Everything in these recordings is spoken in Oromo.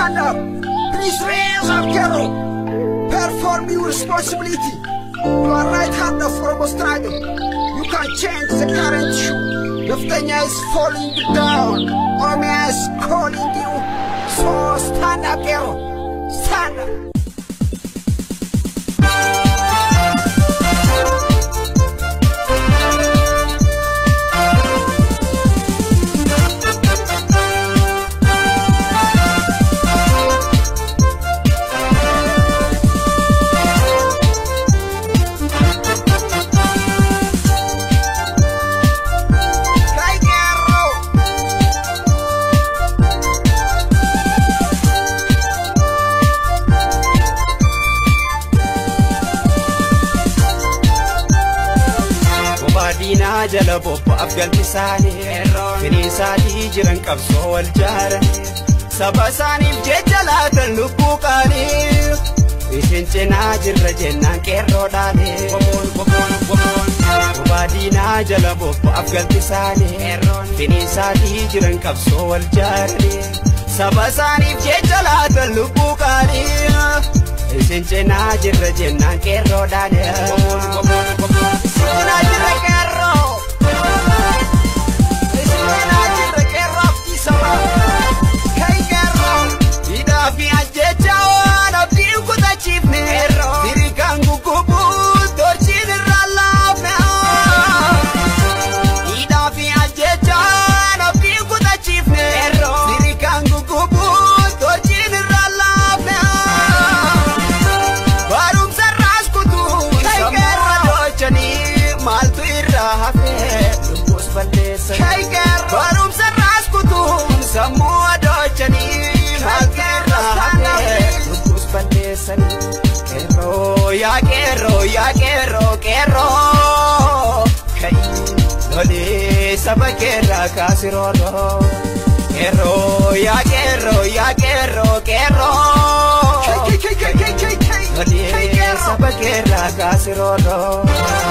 stand up. Please raise up, Kero. Perform your responsibility. You are right hand of Oromo struggle. You can change the current issue. Naftanya is falling down. Oromia is calling you. So stand up, Kero. Stand up. Cry, Kero. Bobaadinaa jala bobba'aaf galti isaanii Finiisaatii jiran qabsoo wal jaaran Saba isaaniif jecha laatan lubbuu qaanii Isin cinaa jirra jennaan qeerroodhaani Bobaadinaa jala bobba'aaf galti isaanii Finiisaatii jiran qabsoo wal jaaran Saba isaaniif jecha laatan lubbuu qaanii Isin cinaa jirra jennaan qeerroodhaani Sina jira qeerroo Sina jira qeerroo abdii sabaa Kai qeerroo Hidhaa fi ajjecha waan abdii kutachiifne Firii kan guggubuu torchiin irraa laafne Hidhaa fi ajjecha waan abdii kutachiifne Firii kan guggubuu torchiin irraa laafne Barumsa irraas kutuu sammuu adochanii maaltu irraa hafe lubbuus balleessan. Barumsa irraas kutuu sammuu adochanii maaltu irraa hafe lubbuus balleessan. Qeerroo yaa qeerroo yaa qeerroo qeerroo ka'i lolee saba keerraa kaasirooroo. Qeerroo yaa qeerroo yaa qeerroo qeerroo. Lolee saba keerraa kaasirooroo.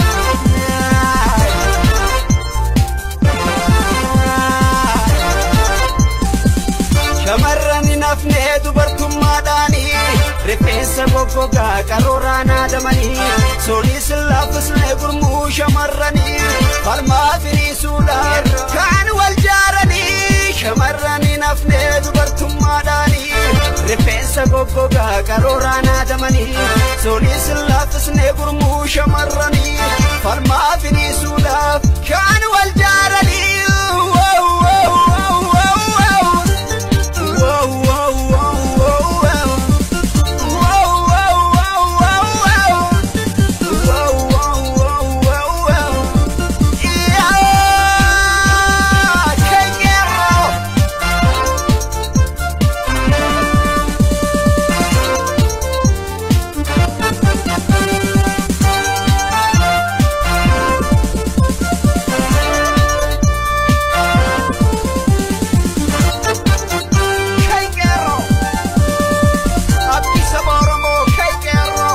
Shamarran hin hafne dubartummaadhaanii rifeensa goggogaa qarooraa naadamanii sooliis laaffisne gurmuu shamarranii falmaa firiisuudhaan kan wal jaaranii shamarran hin hafne dubartummaadhaanii rifeensa goggogaa qarooraa naadamanii sooliis laaffisne gurmuu shamarranii falmaa firiisuudhaaf kan wal jaaranii. Wow, wow, wow, wow, wow. Wow, wow, wow, wow, wow. Wow, wow, wow, wow, wow. Wow, wow, wow, wow, wow. Yeah, take it off. Kai Kero. Abdi saba Oromoo Kai Kero.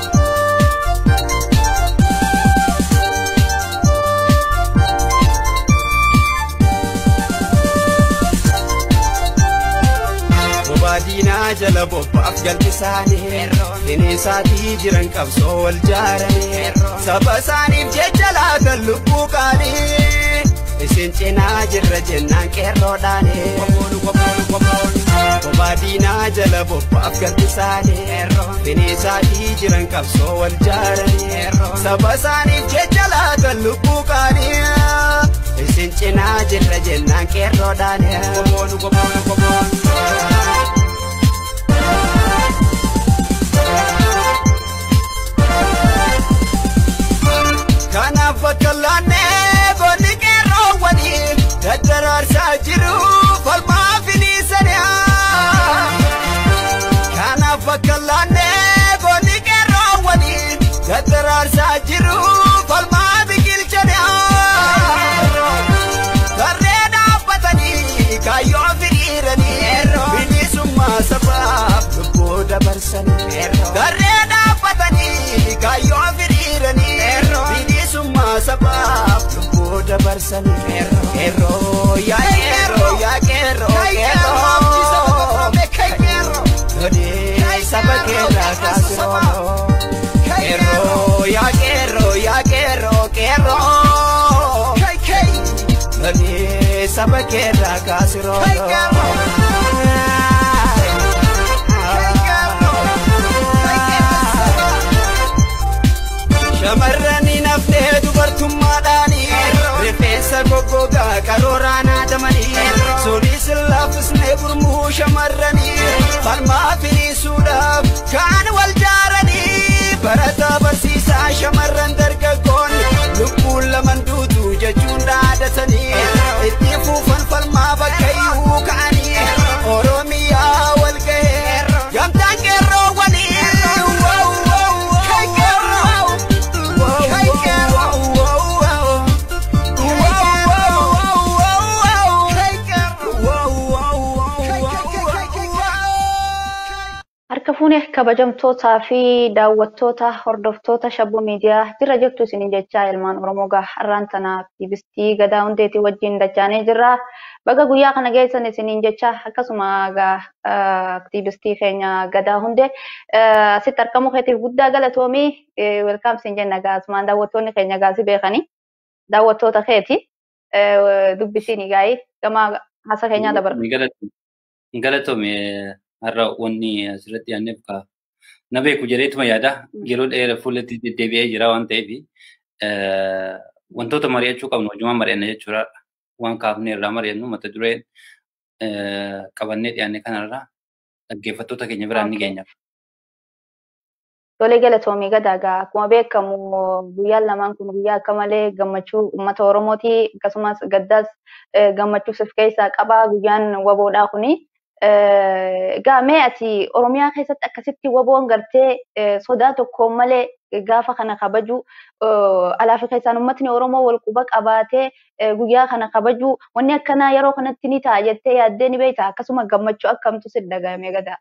Bobaadinaa jala bobba'aaf galti isaanii Finiisaatii jiran qabsoo wal jaaranii Saba isaaniif jecha laatan lubbuu qaanii Isin cinaa jirra jennaan qeerroodhaani Bobaadinaa jala bobba'aaf galti isaanii Finiisaatii jiran qabsoo wal jaaranii Saba isaaniif jecha laatan lubbuu qaanii Isin cinaa jirra jennaan qeerroodhaani Kanaaf bakka laannee goonni qeerroowwanii daddaraarsaa jiru falmaa finiisaniyaa. Kanaaf bakka laannee goonni qeerroowwanii daddaraarsaa jiru falmaa biqilchaniyaa. Tarree dhaabbatanii kaayyoo firiiranii bilisummaa sabaaf lubbuu dabarsanii. Tarree dhaabbatanii kaayyoo firiiranii bilisummaa sabaaf lubbuu dabarsanii. Qeerroo yaa qeerroo yaa qeerroo qeerroo. saba keerraa kaasiroo qeerroo yaa qeerroo yaa qeerroo qeerroo Bani saba keerraa kaasiroo Shamarranii naftee dubartummaadhaanii rifeensa goggogaa qarooraan haadamanii sunis laafisnee gurmuu shamarranii falmaa firiisuudhaaf kaan wal jaaranii barataa barsiisaa shamarran dargaggoon lubbuun laman duutu jechuun dhaadatanii itti fuufan falmaa bakka iyyuu ka'anii oromiyaa wal ga'ee gamtaan qeerroo waliin Harka fuunee kabajamtootaa fi daawwattoota hordoftoota shabboo miidiyaa jirra jirtu isiniin jechaa ilmaan Oromoo gaa har'aan tana aktiivistii gadaa hundeetii wajjin dachaanee jirra. Baga guyyaa kana geessan isiniin jecha akkasuma gaa aktiivistii keenya gadaa hundee asitti argamuu keetiif guddaa galatoomii welkaam siin jenna gaa asumaan daawwattoonni keenya gaasii beekanii daawwattoota keeti dubbisiin gaa'ii gama hasa keenyaa dabarra. Galatoome har'a wanni asirratti aanneef ka na beeku jedheetuma yaada yeroo dheeraa fuulatti deddeebi'ee jira waan ta'eef wantoota mari'achuu qabnu wajjumaan mari'anna jechuudha. Waan kaafnee irraa mari'annu mata dureen qabannee dhiyaanne kanarraa dhaggeeffattoota keenya biraan ni geenya. Tolee galatoomii gadaagaa akkuma beekamu guyyaan lamaan kun guyyaa akka malee gammachuu uummata Oromooti akkasumas gaddaas gammachuus of keessaa qaba guyyaan waboodhaa kuni. Egaa mee ati Oromiyaa keessatti akkasitti waboon gartee sodaa tokkoon malee gaafa kana kabaju alaafi keessaan uummatni Oromoo wal quba qabaatee guyyaa kana kabaju wanni akkanaa yeroo kanatti ni ta'a jettee yaaddee ni beekta akkasuma gammachuu akkamtu si dhagahame gadaa.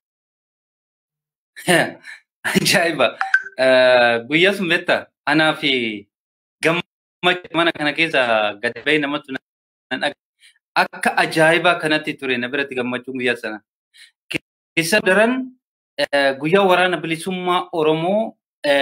Ajaa'iba! Guyyaa sun beektaa anaa fi gammachuu mana kana keessa gad bahee namatti akka ajaa'ibaa kanatti ture na biratti gammachuun guyyaa sana. Keessa daran guyyaa waraana bilisummaa Oromoo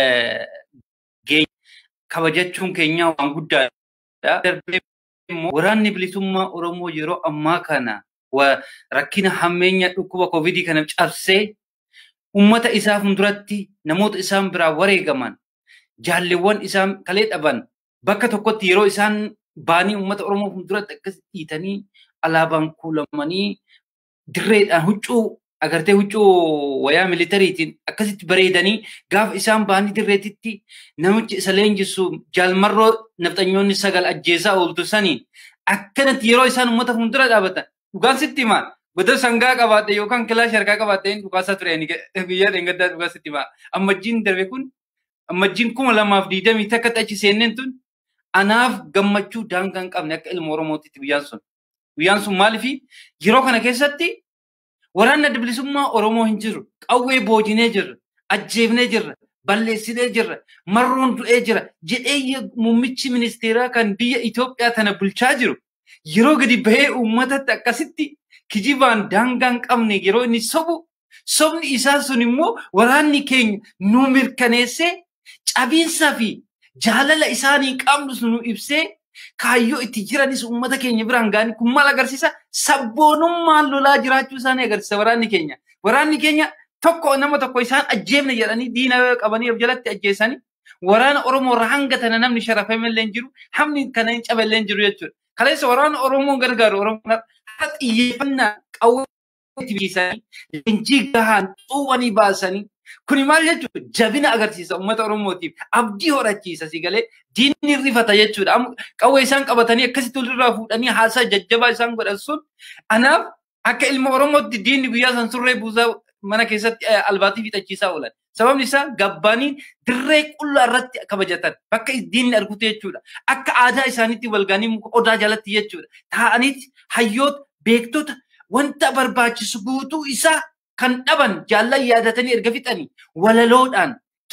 kabajachuun keenya waan guddaadha. Darbee immoo waraanni bilisummaa Oromoo yeroo ammaa kana rakkina hammeenya dhukkuba koovidii kana cabsee ummata isaa fuulduratti namoota isaan biraa wareegaman jaalleewwan isaan kalee dhaban bakka tokkotti yeroo isaan baanii uummata Oromoo fuulduratti akkas dhiitanii alaabaan kuulamanii dirreedhaan huccuu agartee huccuu wayaa militariitiin akkasitti bareedanii gaafa isaan baanii dirreetitti namichi isa leenjisu jaalmarroo nafxanyoonni sagal ajjeesaa ooltu sanii akkanatti yeroo isaan uummata fuuldura dhaabatan dhugaan sitti himaa goda sangaa qabaate yookaan kilaash harkaa qabaate dhugaasaa ture guyyaa dheengaddaa dhugaa sitti himaa ammajjiin darbe kun ammajjiin kuma lamaaf diidamii takkatti achi seenneen tun anaaf gammachuu daangaa hin qabne akka ilma Oromootitti guyyaan sun. Guyyaan sun maaliifi yeroo kana keessatti waraanni adda bilisummaa Oromoo hin jiru. Qawwee boojinee jirra. Ajjeefnee jirra. Balleessinee jirra. Marroon du'ee jira. Jedhee muummichi ministeeraa kan biyya Itoophiyaa tana bulchaa jiru. Yeroo gadi bahee uummatatti akkasitti kijibaan daangaa hin qabne yeroo inni sobu sobni isaa sun immoo waraanni keenya nu mirkaneessee cabiinsaa fi jaalala isaanii qabnu nu ibsee kaayyoo itti jiranis uummata keenya biraan ga'anii kun maal agarsiisa sabboonummaan lolaa jiraachuu isaanii agarsiisa waraanni keenya. Waraanni keenya tokko nama tokko isaan ajjeefne jedhanii diina qabanii of jalatti ajjeesanii waraana Oromoo irraa hanga tana namni sharafame illee hin jiru hamni kana hin cabe illee hin jiru jechuudha. Kaleessa waraana Oromoo gargaaru Oromoo haa xiyyeeffannaa qawwee itti biisanii leenjii gahaan xuubanii baasanii Kuni maal jechuudha? Jabina agarsiisa uummata Oromootiif. Abdii horachiisa si galee diinni rifata jechuudha. Qawwee isaan qabatanii akkasitti walirraa fuudhanii haasaa jajjabaa isaan godhan sun anaaf akka ilma Oromootti diinni guyyaa san surree buusaa mana keessatti albaatii fixachiisaa oolan. Sababni isaa gabbaanii dirree qullaa irratti kabajatan bakka diinni argutu jechuudha. Akka aadaa isaaniitti walgaanii muka odaa jalatti jechuudha. Taa'aniiti hayyoota beektota wanta barbaachisu guutuu isaa kan dhaban jaallan yaadatanii erga fixanii walaloodhaan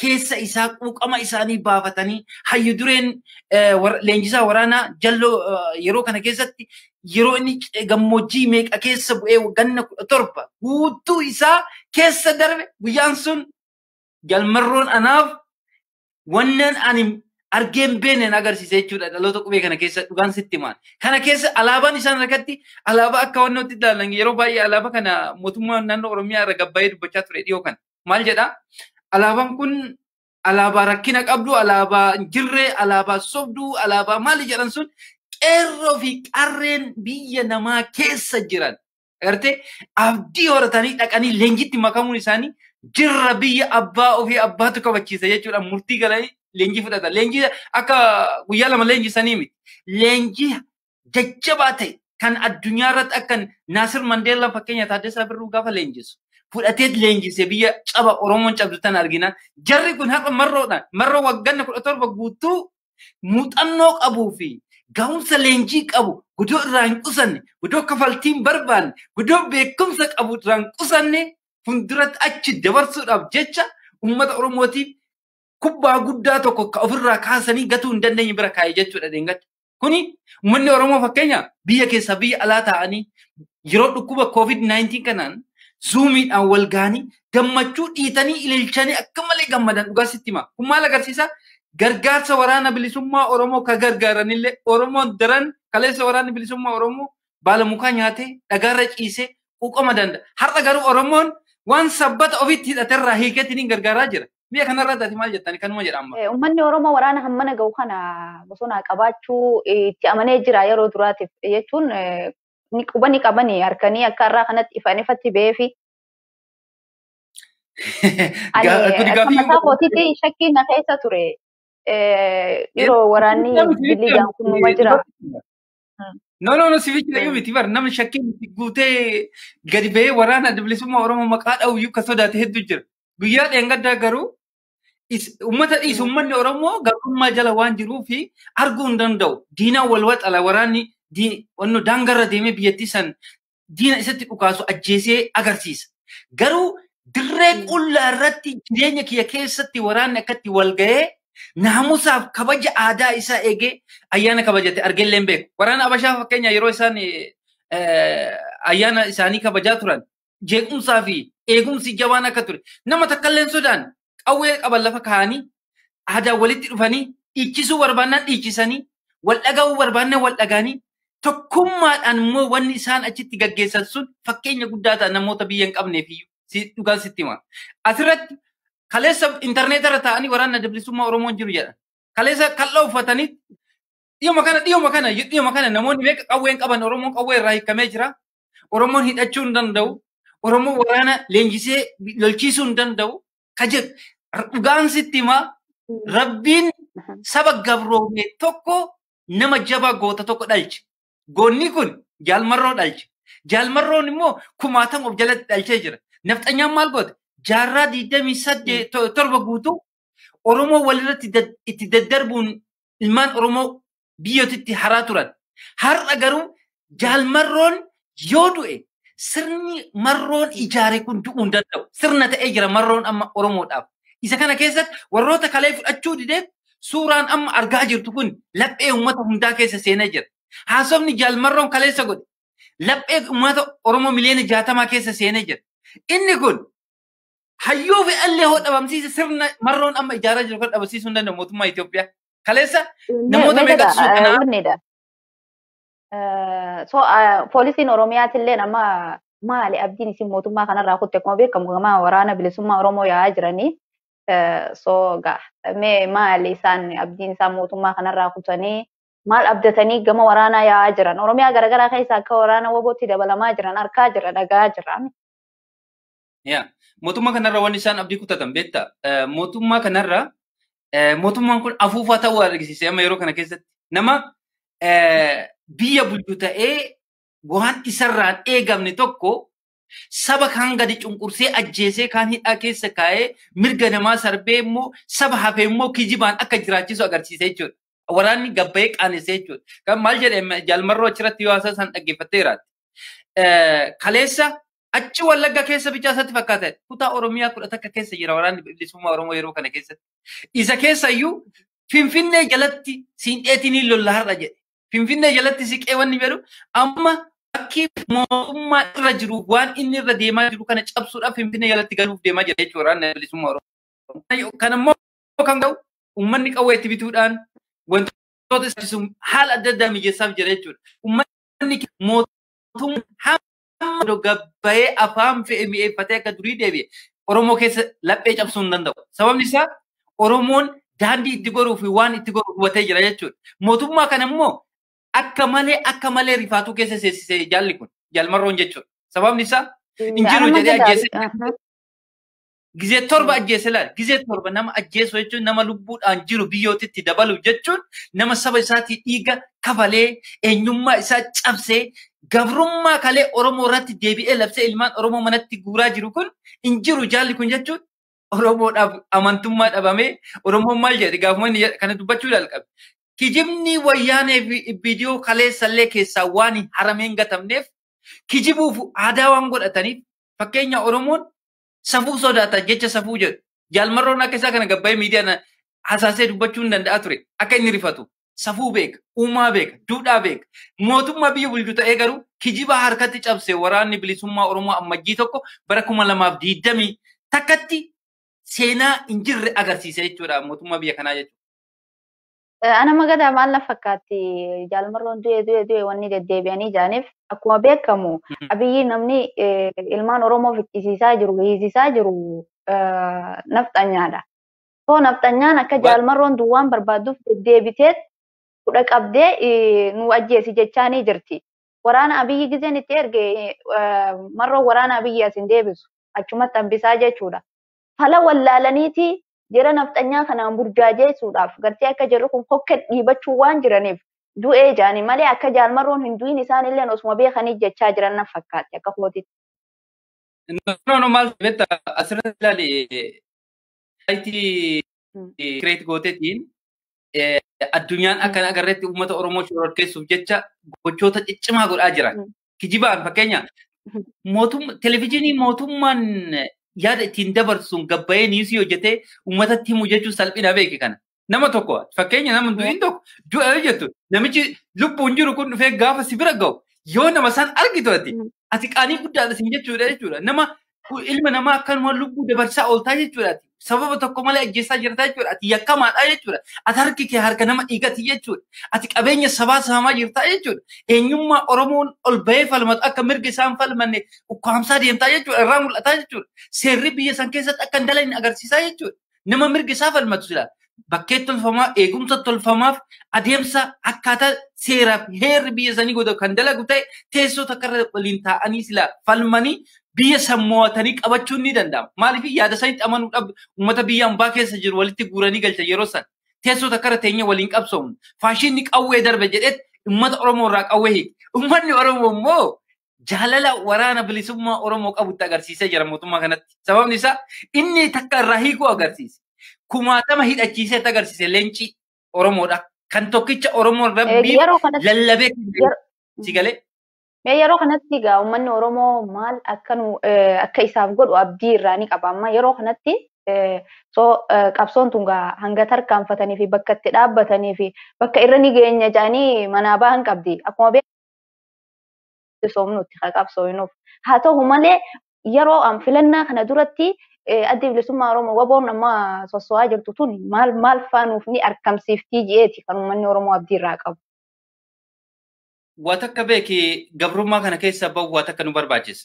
keessa isaa quuqama isaanii baafatanii hayyu dureen leenjisaa waraanaa jalloo yeroo kana keessatti yeroo inni gammoojjii meeqa keessa bu'ee ganna kudha torba guutuu isaa keessa darbe guyyaan sun jalmarroon anaaf wannan ani argeen beenen agarsiise jechuudha dhaloota qubee kana keessa dhugaan sitti himaan. Kana keessa alaabaan isaan harkatti alaabaa akka wannootti ilaalan yeroo baay'ee alaabaa kana mootummaa naannoo Oromiyaa irra gabbaa'ee dubbachaa ture dhiyoo kana. Maal jedhaa? Alaabaan kun alaabaa rakkina qabdu, alaabaa jirree, alaabaa sobduu, alaabaa maali jedhan sun qeerroo fi qarreen biyya namaa keessa jiran. Agartee abdii horatanii dhaqanii leenjitti makamuun isaanii jirra biyya abbaa ofii abbaatu kabachiisa jechuudha. Murtii galanii leenjii fudhata. Leenjii akka guyyaa lama leenjisanii miti. Leenjii jajjabaa ta'e kan addunyaa irratti akka Naasir Mandeellaa fakkeenya Taaddasaa Birruu gaafa leenjisu. Fudhatee leenjise biyya caba Oromoon cabdu tan argina. Jarri kun har'a marroodhaan marroo wagganna kudha torba guutuu muuxannoo qabuu fi ga'umsa leenjii qabu gudoo irraa hin qusanne gudoo kafaltiin barbaanne gudoo beekumsa qabu irraa hin qusanne fuulduratti achi dabarsuudhaaf jecha uummata Oromootiif kubbaa guddaa tokko ka ofirraa kaasanii gatuu hin dandeenye bira kaa'e jechuudha deengatti. Kuni uummanni Oromoo fakkeenya biyya keessaa biyya alaa ta'anii yeroo dhukkuba COVID-19 kanaan zuumiidhaan wal ga'anii gammachuu dhiitanii ililchanii akka malee gammadan dhugaa sitti hima. Kun maal agarsiisa? Gargaarsa waraana bilisummaa Oromoo ka gargaaranillee Oromoon daran kaleessa waraanni bilisummaa Oromoo baala mukaa nyaatee dhagaarra ciisee quuqama danda'a. Har'a garuu Oromoon waan sabbata ofitti hidhaterraa hiikeetiin gargaaraa jira. Biyya kanarratti ati maal jettani kanuma jedha amma. Uummanni Oromoo waraana hammana ga'u kana bosona qabaachuu itti amanee jira yeroo duraatiif jechuun quba ni qabanii harkanii akka irraa kanatti ifaan ifatti ba'ee fi. Ani mataa kootiitti shakkiin na keessa ture. Yeroo waraanni biliijaan kun numa jira. No, no, no, sibichi dhayyuu miti bar namni shakkiin guutee gadi ba'ee waraana bilisummaa Oromoo maqaa dha'uyyuu akka sodaate hedduu jira. Guyyaa dheengaddaa garuu uummata dhiisu uummanni Oromoo gabrummaa jala waan jiruu fi arguu hin danda'u. Diinaan wal waxala waraanni wanno daangarra deemee biyyattii san diina isatti dhukaasu ajjeesee agarsiisa. Garuu dirree qullaa irratti jireenya kiyya keessatti waraanni akkatti wal ga'ee naamusaaf kabaja aadaa isaa eegee ayyaana kabajate argeellee hin beeku. Waraana Abashaa fakkeenya yeroo isaan ayyaana isaanii kabajaa turan jeequmsaa fi eegumsi jabaan akka ture. Nama takkallee sodaan qawwee qaban lafa kaa'anii aadaa walitti dhufanii dhiichisuu barbaannaan dhiichisanii wal dhaga'uu barbaannaan wal dhagaanii tokkummaadhaan immoo wanni isaan achitti gaggeessan sun fakkeenya guddaa ta'a namoota biyya hin qabneef iyyuu dhugaan sitti hima. Asirratti kaleessa intarneetarra taa'anii waraana bilisummaa Oromoon jiru jedhan. Kaleessa kal'oo uffatanii dhiyoma kana dhiyoma kana dhiyoma kana namoonni meeqa qawween qaban Oromoon qawwee irraa hiikamee jira. Oromoon hidhachuu hin danda'u. Oromoon waraana leenjisee lolchiisuu hin danda'u. Ka jedhu dhugaan sitti himaa rabbiin saba gabroomee tokko nama jabaa goota tokko dhalche. Goonni kun jaalmarroo dhalche. Jaalmarroon immoo kumaatan of jalatti dhalchee jira. Nafxanyaan maal goote? Jaarraa digdamii saddeet torba guutuu Oromoo walirratti itti daddarbuun ilmaan Oromoo biyyotitti haraa turan. Har'a garuu jaalmarroon yoo du'e sirni marroon ijaare kun du'uu hin danda'u. Sirna ta'ee jira marroon amma Oromoodhaaf. Isa kana keessatti warroota kalee fudhachuu dideef suuraan amma argaa jirtu kun laphee uummata hundaa keessa seenee jira. Haasofni jaalmarroon kaleessa godhe laphee uummata Oromoo miliyoona jaatamaa keessa seenee jira. Inni kun hayyuu fi allee hoo dhabamsiise sirna marroon amma ijaaraa jiru kan dhabamsiisuu hin danda'u mootummaa Itoophiyaa. Kaleessa namoota meeqatu suuqanaa? So poolisiin Oromiyaatillee nama maali abdiin isin mootummaa kanarraa kutte akkuma beekamu gama waraana bilisummaa Oromoo yaa'aa jiranii. So mee maali isaan abdiin isaan mootummaa kanarraa kutanii maal abdatanii gama waraanaa yaa'aa jiran Oromiyaa garaagaraa keessa akka waraana wabootti dabalamaa jiran argaa jira dhagaa jiran. Yaa mootummaa kanarra wanni isaan abdii kutatan beektaa mootummaa kanarra mootummaan kun afuufaa ta'uu argisiise amma yeroo kana keessatti nama biyya bulchu ta'ee waan isarraan eegamne tokko saba kan gadi cunqursee ajjeesee kaan hidhaa keessa kaa'ee mirga namaa sarbee immoo saba hafee immoo kijibaan akka jiraachisu agarsiise jechuudha. Waraanni gabbayee qaanessee jechuudha. Kan maal jedhee jaalmarroo achirratti yoo haasaa isaan dhaggeeffatteeraati. Kaleessa Achi wallagga keessa bichaa isatti fakkaata. Kutaa Oromiyaa kudha takka keessa jira waraanni bilisummaa Oromoo yeroo kana keessatti. Isa keessa iyyuu Finfinnee jalatti siinqeetiin lolla har'a jedhe. Finfinnee jalatti siqee wanni jedhu amma bakki mootummaa irra jiru waan inni irra deemaa jiru kana cabsuudhaaf Finfinnee jalatti galuuf deemaa jira jechuudha waraanni bilisummaa Oromoo. Kan immoo kan ta'u uummanni qawwee itti bituudhaan wantoota isa haala adda addaa mijeessaaf jira jechuudha. Uummanni mootummaa hamma gabbayee afaan fe'e mi'eeffatee akka durii deebi'e Oromoo keessa laphee cabsuu hin danda'u. Sababni isaa Oromoon daandii itti goruu fi waan itti goru hubatee jira jechuudha. Mootummaa kana immoo akka malee akka malee rifaatuu keessa seensisee jaalli kun jaalmarroon jechuudha. Sababni isaa hin jiru jedhee ajjeesee Gizee torba ajjeese laal. Gizee torba nama ajjeesu jechuun nama lubbuudhaan jiru biyyootitti dabalu jechuun nama saba isaatii dhiiga kafalee eenyummaa isaa cabsee gabrummaa kalee Oromoo irratti deebi'ee labsee ilmaan Oromoo manatti guuraa jiru kun hin jiru jaalli kun jechuun Oromoodhaaf amantummaa dhabamee Oromoon maal jedhe gaafuma inni kana dubbachuu jalqabe. Kijibni wayyaanee fi viidiyoo kaleessallee keessaa waan harameen gatamneef kijibuuf aadaa waan godhataniif fakkeenya Oromoon safuu sodaata jecha safuu jedhu. Jaalmarroon akka isaa kana gabbaa'ee miidiyaan hasaasee dubbachuu hin danda'a ture. Akka inni rifatu safuu beeka, uumaa beeka, duudhaa beeka. Mootummaa biyya bulchu ta'ee garuu kijiba harkatti cabse waraanni bilisummaa Oromoo ammajjii tokko bara kuma lamaaf diidamii takkatti seenaa hin jirre agarsiise jechuudha mootummaa biyya kanaa jechuudha. Ana magadaa maal na fakkaatti jaalmarroon du'e du'e du'e wanni deddeebi'anii jaaniif akkuma beekamu abiyyi namni ilmaan Oromoo ficcisiisaa jiru hiisisaa jiru nafxanyaadha. So nafxanyaan akka jaalmarroon duwwaan barbaadduuf deddeebitee fudha qabdee nu ajjeesi jechaanii jirti. Waraana abiyyi gizeen itti erge marroo waraana abiyyi as hin deebisu achumatti hambisaa jechuudha. Fala wallaalaniiti jira nafxanyaa kanaan burjaajeessuudhaaf gartee akka jirru kun kokke dhiibachuu waan jiraniif du'ee jaanii malee akka jaalmarroon hin du'in isaanillee osuma beekanii jechaa jiran na fakkaatti akka kootitti. No, no, maal betta asirratti ilaali saayitii kireet gootetiin addunyaan akkana agarreetti uummata Oromoo shororkeessuuf jecha gochoota ciccimaa godhaa jiran. Kijibaan fakkeenya televizyiinii mootummaan yaada ittiin dabarsuun gabbayee niisii hojjetee uummatatti himu jechuun salphina beeki kana. Nama tokko fakkeenya nama du'in tokko du'a jettu namichi lubbuun jiru kun dhufee gaafa si bira ga'u yoo nama san argitu ati ati qaanii guddaadha sin jechuudha jechuudha. Nama ilma namaa akkanuma lubbuu dabarsaa ooltaa jechuudha. Sababa tokko malee ajjeessaa jirta jechuudha. Ati yakkamaadha jechuudha. Ati harki kee harka nama dhiigati jechuudha. Ati qabeenya sabaa saamaa jirta jechuudha. Eenyummaa Oromoon ol bahee falmatu akka mirga isaan falmanne ukkaamsaa deemtaa jechuudha. Irraa mul'ataa jechuudha. Seerri biyya san keessatti akka hin dalagne agarsiisaa jechuudha. Nama mirga isaa falmatu silaa. Bakkee tolfamaa, eegumsa tolfamaaf adeemsa akkaataa seeraaf heerri biyya sanii godhu kan dalagu ta'e teessoo takka irra waliin taa'anii silaa falmanii biyya san mo'atanii qabachuun ni danda'ama. Maaliif yaada sanitti amanuudhaaf uummata biyya hambaa keessa jiru walitti guuranii galcha yeroo san teessoo takka irra teenyee waliin qabsoomu. Faashinni qawwee darbe jedhetti uummata Oromoo irraa qawwee hiike. Uummanni Oromoo immoo jaalala waraana bilisummaa Oromoo qabutti agarsiisee jira mootummaa kanatti. Sababni isaa inni takka irraa hiikuu agarsiise. Kumaatama hidhachiisee agarsiise leencii Oromoodha. Kan tokkicha Oromoo rabbii lallabee si galee. Mee yeroo kanatti egaa uummanni Oromoo maal akka nu akka isaaf godhu abdii irraa ni qaba. Amma yeroo kanatti so qabsoon tun hanga tarkaanfatanii fi bakka itti dhaabbatanii fi bakka irra ni geenya jedhanii manaa bahan qabdi. Akkuma beekamu soomnutti qabsooyinuuf. Haa ta'u malee yeroo filannaa kana duratti addi bilisummaa Oromoo waboon amma sosso'aa jirtu tun maal maal faanuuf ni argamsiiftii ji'eeti kan uummanni Oromoo abdii irraa qabu. Waa takka beeki gabrummaa kana keessa bahu waa takka nu barbaachisa.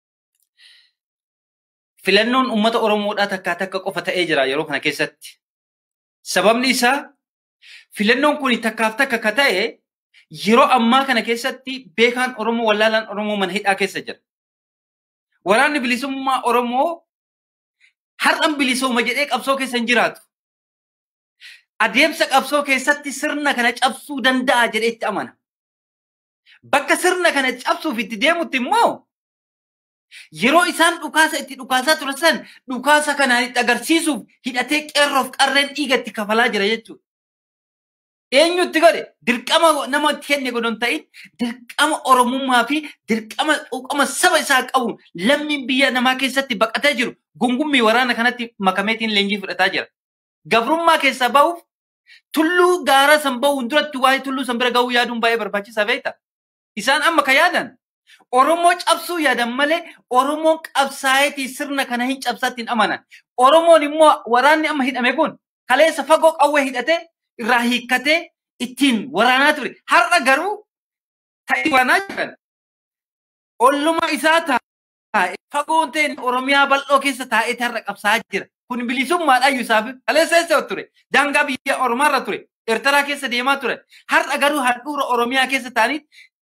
Filannoon uummata Oromoodhaa takkaa takka qofa ta'ee jira yeroo kana keessatti. Sababni isaa filannoon kun takkaaf takka ka ta'e yeroo ammaa kana keessatti beekaan Oromoo wallaalaan Oromoo mana hidhaa keessa jira. Waraanni bilisummaa Oromoo har'an bilisooma jedhee qabsoo keessa hin jiraatu. Adeemsa qabsoo keessatti sirna kana cabsuu danda'a jedhee itti amana. Bakka sirna kana cabsuuf itti deemutti immoo yeroo isaan dhukaasa itti dhukaasaa turan san dhukaasa kanaan itti agarsiisuuf hidhatee qeerroof qarreen dhiiga itti kafalaa jira jechuudha. eenyutti godhe dirqama namatti kenne godhon ta'in dirqama oromummaa fi dirqama quuqama saba isaa qabu lammiin biyya namaa keessatti baqatee jiru gungummii waraana kanatti makameetiin leenjii fudhataa jira. Gabrummaa keessaa bahuuf tulluu gaara san bahuun duratti waa'ee tulluu san bira gahuu yaaduun baay'ee barbaachisaa beekta. Isaan amma ka yaadan Oromoo cabsuu yaadan malee Oromoon qabsaa'eetii sirna kana hin cabsaatti hin amanan. Oromoon immoo waraanni amma hidhame kun kaleessa fagoo qawwee hidhatee irraa hiikkatee ittiin waraanaa ture. Har'a garuu ta'ee waraanaa jiran. Olluma isaa taa'e fagoon ta'e Oromiyaa bal'oo keessa taa'ee har'a qabsaa'aa jira. Kun bilisummaadhaan isaaf kaleessa eessa ture. Daangaa biyya Oromaarra ture. Eertaraa keessa deemaa ture. Har'a garuu handhuura Oromiyaa keessa ta'anii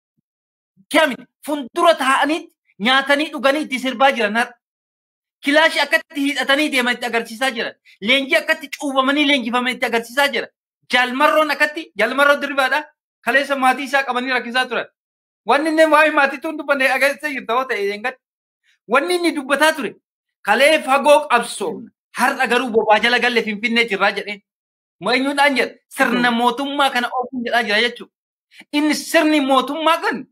kiyamiti fuuldura taa'anii nyaatanii dhuganii itti sirbaa jiran har'a. Kilaashii akkatti hidhatanii deeman itti agarsiisaa jiran. Leenjii akkatti cuubamanii leenjifaman itti agarsiisaa jiran. Jaalmarroon akkatti jaalmarroon dirbaadha. Kaleessa maatii isaa qabanii rakkisaa turan. Wanni inni waa'ee maatiitu hin dubbanne agarsiisaa jirta yoo ta'e eeggadhu. Wanni inni dubbataa ture kalee fagoo qabsoofna. Har'a garuu bobaa jala galle finfinnee jirraa jedheen. Eenyuudhaan jedha sirna mootummaa kana oofuun jedhaa jira jechuudha. Inni sirni mootummaa kan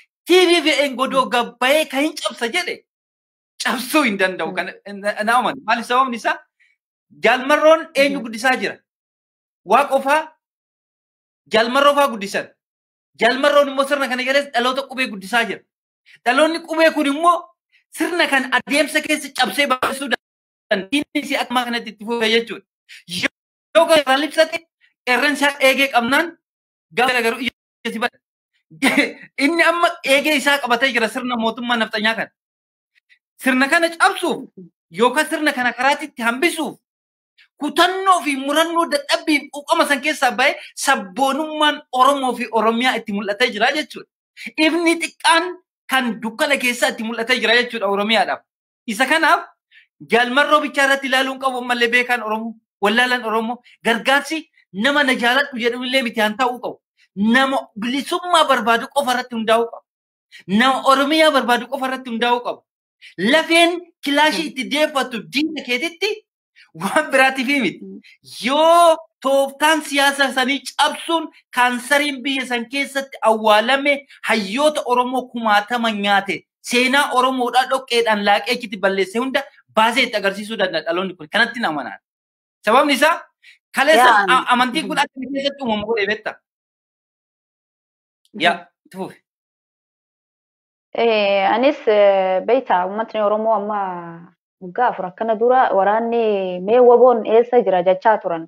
TVVN godoo gabbayee kan hin cabsa jedhe cabsuu hin danda'u kan na amanu. Maali sababni isaa jaalmarroon eenyu guddisaa jira. Waa qofaa jaalmarroo faa guddisan. Jaalmarroon immoo sirna kana jala dhaloota qubee guddisaa jira. Dhaloonni qubee kun immoo sirna kan adeemsa keessa cabsee baasuu dandeessi akkuma kanatti itti fufe jechuudha. Yoo gara libsate qeerransi eegee qabnaan gaafa garuu ija si bada. Inni amma eegee isaa qabatee jira sirna mootummaa nafxanyaa kana. Sirna kana cabsuuf yookaan sirna kana karaatti itti hambisuuf kutannoo fi murannoo dadhabbii quuqama san keessaa bahee sabboonummaan Oromoo fi Oromiyaa itti mul'atee jira jechuudha. Ifni xiqqaan kan dukkana keessaa itti mul'atee jira jechuudha Oromiyaadhaaf. Isa kanaaf jaalmarroo bichaa irratti ilaaluun qabu ammallee beekaan Oromoo, wallaalaan Oromoo gargaarsi nama na jaaladhu jedhamillee miti haan ta'uu qabu. Nama bilisummaa barbaadu qofa irratti hundaa'uu qabu. Nama Oromiyaa barbaadu qofa irratti hundaa'uu qabu. Lafeen kilaashii itti deeffatu diina keetitti waan biraatiif miti. Yoo tooftaan siyaasa sanii cabsuun kaansariin biyya san keessatti awwaalame hayyoota Oromoo kumaatama nyaate seenaa Oromoodhaa dhoqqeedhaan laaqee achitti balleesse hunda baasee itti agarsiisuu danda'a dhaloonni kun kanatti amanaan. Sababni isaa kaleessa amantiin kun akka keessatti uumamu godhee beektaa? Yaa tufuuf. Anis beektaa uummatni Oromoo amma waggaa afur akkana dura waraanni mee waboon eessa jira jechaa turan.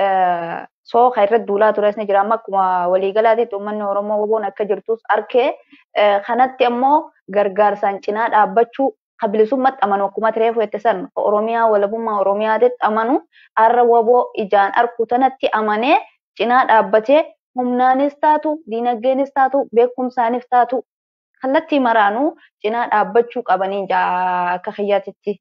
Sooka irratti duulaa tures ni jira amma akkuma waliigalaatitti uummanni Oromoo waboon akka jirtus arkee kanatti ammoo gargaarsaan cinaa dhaabbachuu bilisummaatti amanu akkuma tiree fudhatte san Oromiyaa walabummaa Oromiyaatitti amanu har'a waboo ijaan arku tanatti amanee cinaa dhaabbatee humnaanis taatu diinagdeenis taatu beekumsaanis taatu kallattii maraanuu cinaa dhaabbachuu qabanii akka kiyyaatitti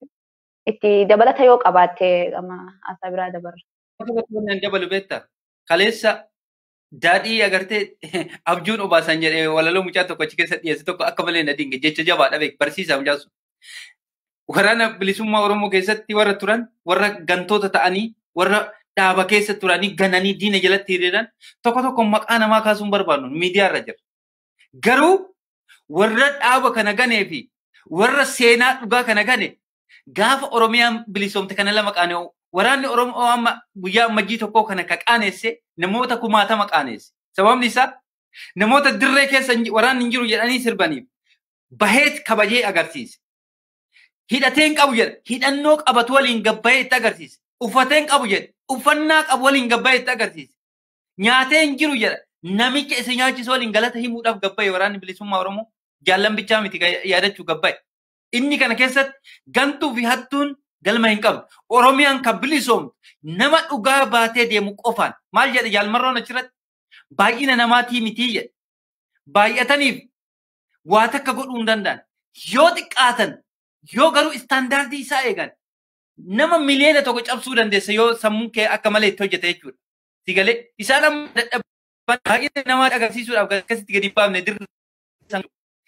itti dabalata yoo qabaatte haasaa biraa dabarra. dabalu beektaa kaleessa daadhii agartee abjuun obaasan jedhee walaloo mucaa tokko achi keessa dhiyeesse tokko akka malee na dinge jecha jabaadha beek barsiisaa mucaa sun. Waraana bilisummaa Oromoo keessatti warra turan warra gantoota ta'anii warra dhaaba keessa turanii gananii diina jalatti hiriiran tokko tokko maqaa namaa kaasuun barbaannu miidiyaa irra jira. Garuu warra dhaaba kana ganee fi warra seenaa dhugaa kana gane gaafa Oromiyaan bilisoomte kana lama qaana'u waraanni Oromoo amma guyyaa ammajjii tokkoo kana ka qaaneesse namoota kumaatama qaaneesse. Sababni isaa namoota dirree keessa waraanni hin jiru jedhanii sirbaniif baheet kabajee agarsiise. Hidhateen qabu jedha hidhannoo qabatu waliin gabbayee itti agarsiise. Uffateen qabu jedha uffannaa qabu waliin gabbayee itti agarsiise. Nyaatee hin jiru jedha namicha isa nyaachisu waliin galata himuudhaaf gabbayee waraanni bilisummaa Oromoo jaallan bichaa miti yaadachuu gabbayee. Inni kana keessatti gantuu fi hattuun galma hin qabdu. Oromiyaan kan bilisoomtu nama dhugaa baatee deemu qofaan maal jedhe jaalmarroon achirratti baay'ina namaatii mitii jedhe. Baay'ataniif waa takka godhuu hin danda'an. Yoo xiqqaatan yoo garuu istaandaardii isaa eegan nama miliyoona tokko cabsuu dandeessa yoo sammuun kee akka malee itti hojjete jechuudha. Si galee isaan amma dadhabban baay'ina namaa agarsiisuudhaaf akkasitti gadi baafne dirra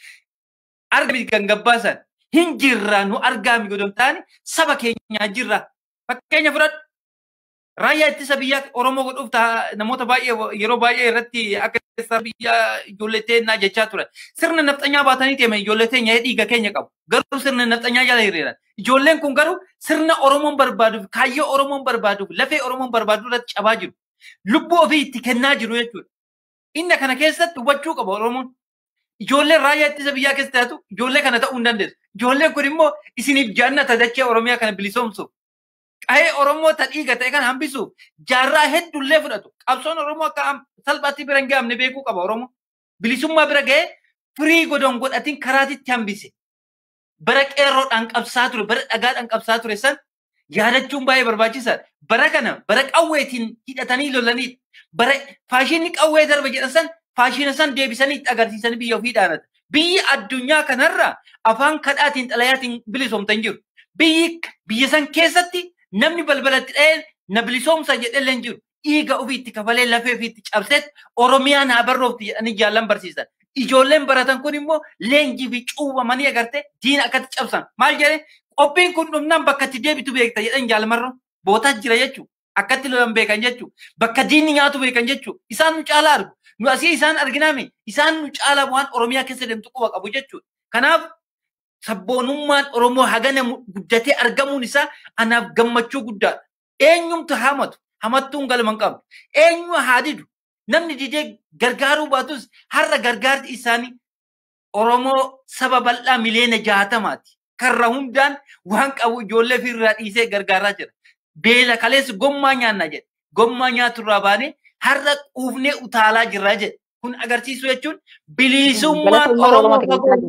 argami kan gabbaasan hin jirra nu argaami godhon taane saba keenyaa jirra fakkeenya fudhadhu Raayyaa ittisa biyyaa Oromoo godhuuf namoota baay'ee yeroo baay'ee irratti akka ittisa biyyaa ijoollee teennaa jechaa ture. Sirna nafxanyaa baatanii deeman ijoollee teenya dhiiga keenya qabu. Garuu sirna nafxanyaa jala hiriiran. Ijoolleen kun garuu sirna Oromoon barbaaduuf kaayyoo Oromoon barbaaduuf lafee Oromoon barbaadu irratti cabaa jiru. Lubbuu ofii itti kennaa jiru jechuudha. Inni kana keessatti hubachuu qaba Oromoon. Ijoolleen raayyaa ittisa biyyaa keessa taatu ijoollee kana ta'uu hin dandeessu. Ijoolleen kun immoo isiniif jaannata dachee Oromiyaa kana bilisoomsuuf. Qahee Oromoo ta dhiiga ta'e kan hambisuuf jaarraa hedduullee fudhatu. Qabsoon Oromoo akka salphaatti bira hin gahamne beekuu qaba Oromoo. Bilisummaa bira ga'ee firii godon godhatiin karaatitti hambise. Bara qeerroodhaan qabsaa ture, bara dhagaadhaan qabsaa ture san yaadachuun baay'ee barbaachisaadha. Bara kana bara qawweetiin hidhatanii lolaniidha. Bara faashinni qawwee darba jedhan san faashina san deebisanii itti agarsiisanii biyya ofii dhaanata. Biyyi addunyaa kanarra afaan kadhaatiin xalayaatiin bilisoomtan jiru. Biyyi biyya san keessatti namni balbalatti dha'ee na bilisoomsa jedhellee hin jiru. Dhiiga ofiitti kafalee lafee ofiitti cabseet Oromiyaa naa barroofti jedhanii jaallan barsiisan. Ijoolleen baratan kun immoo leenjii fi cuubamanii agartee diina akkatti cabsan. Maal jedhee qophiin kun dhumnaan bakka itti deebitu beekta jedhan jaalamarra bootaa jira jechuudha. Akkatti lolan beekan jechuudha. Bakka diinni nyaatu beekan jechuudha. Isaan nu caalaa argu. Nu asii isaan arginaami. Isaan nu caalaa waan Oromiyaa keessa deemtu quba qabu jechuudha. Kanaaf sabboonummaan Oromoo hagana guddatee argamuun isaa anaaf gammachuu guddaadha. Eenyumtu hamatu hamattuun galma hin qabdu. Eenyu haa didu namni didee gargaaruu baatus har'a gargaarti isaanii Oromoo saba bal'aa miliyoona jaatamaati. Karra hundaan waan qabu ijoollee ofirraa dhiisee gargaaraa jira. Beela kaleessi gommaa nyaanna jedhe. Gommaa nyaaturraa baanee har'a quufnee utaalaa jirra jedhe. Kun agarsiisu jechuun bilisummaan Oromoo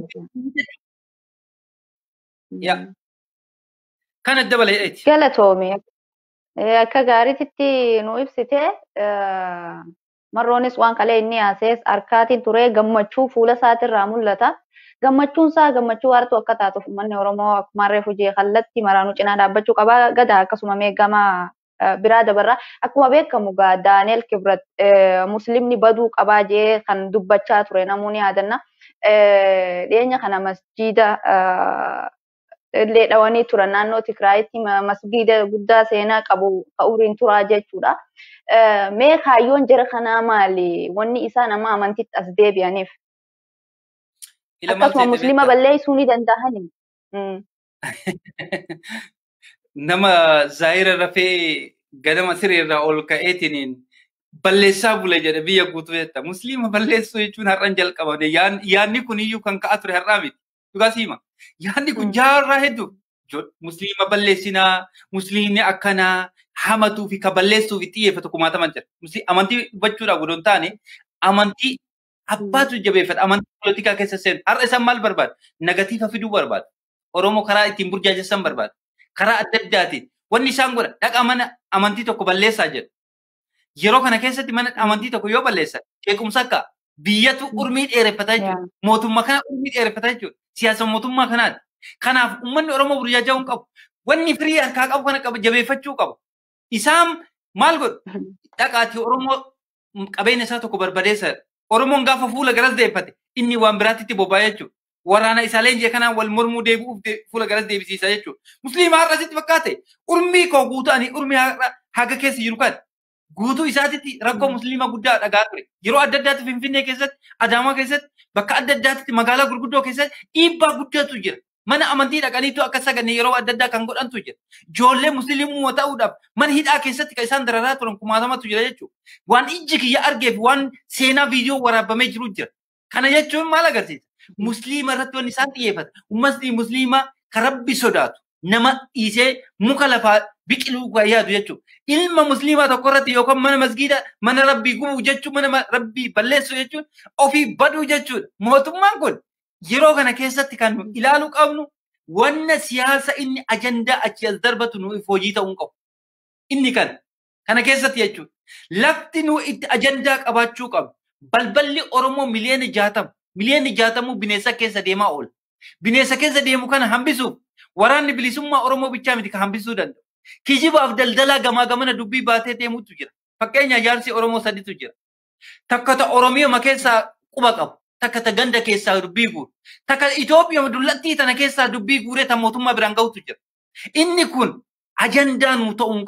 Kana dabaleedheeti. Galatoome. Akka gaariitti nu ibsite marroonis waan kalee inni haasees harkaatiin turee gammachuu fuula isaatirraa mul'ata. Gammachuun isaa gammachuu hartuu akka taatuuf uummanni Oromoo akkuma harree hojii kallattii maraanuu cinaa dhaabbachuu qaba. Gada akkasuma meeggama biraa dabarraa akkuma beekamu gaa Daaneel Kibrat muslimni baduu qabaa jee kan dubbachaa ture namoonni yaadanna. Dhiyeenya kana masjiida illee dhawanii turan naannoo Tigraayitti masgiida guddaa seenaa qabu ka'uuriin turaa jechuudha. Mee kaayyoon jara kanaa maali? Wanni isaa nama amantiitti as deebi'aniif. Akkasuma muslima balleessuu ni danda'ani. Nama zaayira rafee ganama sireerraa ol ka'eetiin balleessaa bule jedhe biyya guutuu jetta. Musliima balleessuu jechuun har'an jalqabame. Yaanni kun iyyuu kan ka'aa ture har'aa miti. Dhugaa siima. Yaanni kun jaarraa hedduu. Musliima balleessinaa, musliimni akkanaa hamatuu fi ka balleessuu fi xiyyeeffatu kumaataman jira. Amantii dubbachuudhaaf godon taane amantii abbaatu jabeeffata. Amantii poolitikaa keessa seenu. Har'a isaan maal barbaadu? Nagatiifa fiduu barbaadu. Oromoo karaa ittiin burjaajessan barbaadu. Karaa adda addaatiin. Wanni isaan godha dhaqa mana amantii tokko balleessaa jedhu. Yeroo kana keessatti mana amantii tokko yoo balleessan jeequmsa akka biyyatu urmii dheereffataa jechuudha. Mootummaa kana urmii dheereffataa jechuudha. Siyaasa mootummaa kanaati. Kanaaf uummanni Oromoo burjaaja'uu hin qabu. Wanni firii harkaa qabu kana qaba jabeeffachuu qabu. Isaan maal godhu? Dhaqaatii Oromoo qabeenya isaa tokko barbadeessa. Oromoon gaafa fuula garas deeffate inni waan biraatti boba'aa jechuudha. Waraana isaa leenjii kanaan wal mormuu deebi'uuf fuula garas deebisiisa jechuudha. Musliima har'a asitti fakkaate urmii koo guutuu ani urmii haga keessa jiru kan guutuu isaatitti rakkoo musliima guddaa dhagaa ture. Yeroo adda addaatti Finfinnee keessatti, Adaamaa keessatti, bakka adda addaatti magaalaa gurguddoo keessatti dhiibbaa guddaatu jira. Mana amantii dhaqaniitu akka saganne yeroo adda addaa kan godhantu jira. Ijoollee musliimummaa ta'uudhaaf mana hidhaa keessatti kan isaan dararaa turan kumaatamatu jira jechuudha. Waan ijji kiyya argee fi waan seenaa viidiyoo waraabamee jiru jira. Kana jechuun maal agarsiisa? Musliima irratti wanni isaan xiyyeeffata. Uummatni musliimaa kan rabbi sodaatu nama dhiisee muka lafaa biqiluu kan yaadu jechuudha. Ilma musliimaa tokko irratti yookaan mana masgiida mana rabbii gubuu jechuun mana rabbii balleessuu jechuun ofii baduu jechuudha. Mootummaan kun yeroo kana keessatti kan ilaaluu qabnu wanna siyaasa inni ajandaa achi as darbatu nuuf hojii ta'uu qabu. Inni kan kana keessatti jechuudha. Lafti nu itti ajandaa qabaachuu qabu. Balballi Oromoo miliyoona jaatama. Miliyoonni jaatamuu bineensa keessa deemaa oola. Bineensa keessa deemu kana hambisuuf waraanni bilisummaa Oromoo bichaa miti kan hambisuu danda'u. Kijibaaf daldalaa gamaa gamana dubbii baatee deemutu jira. Fakkeenya ijaarsi Oromoo sadiitu jira. Takka ta Oromiyaa keessaa quba qabu. Takka ta ganda keessaa dubbii guuru. Takka Itoophiyaa dullattii tana keessaa dubbii guuree ta mootummaa biraan gahutu jira. Inni kun ajandaa nuu ta'uu hin qabu.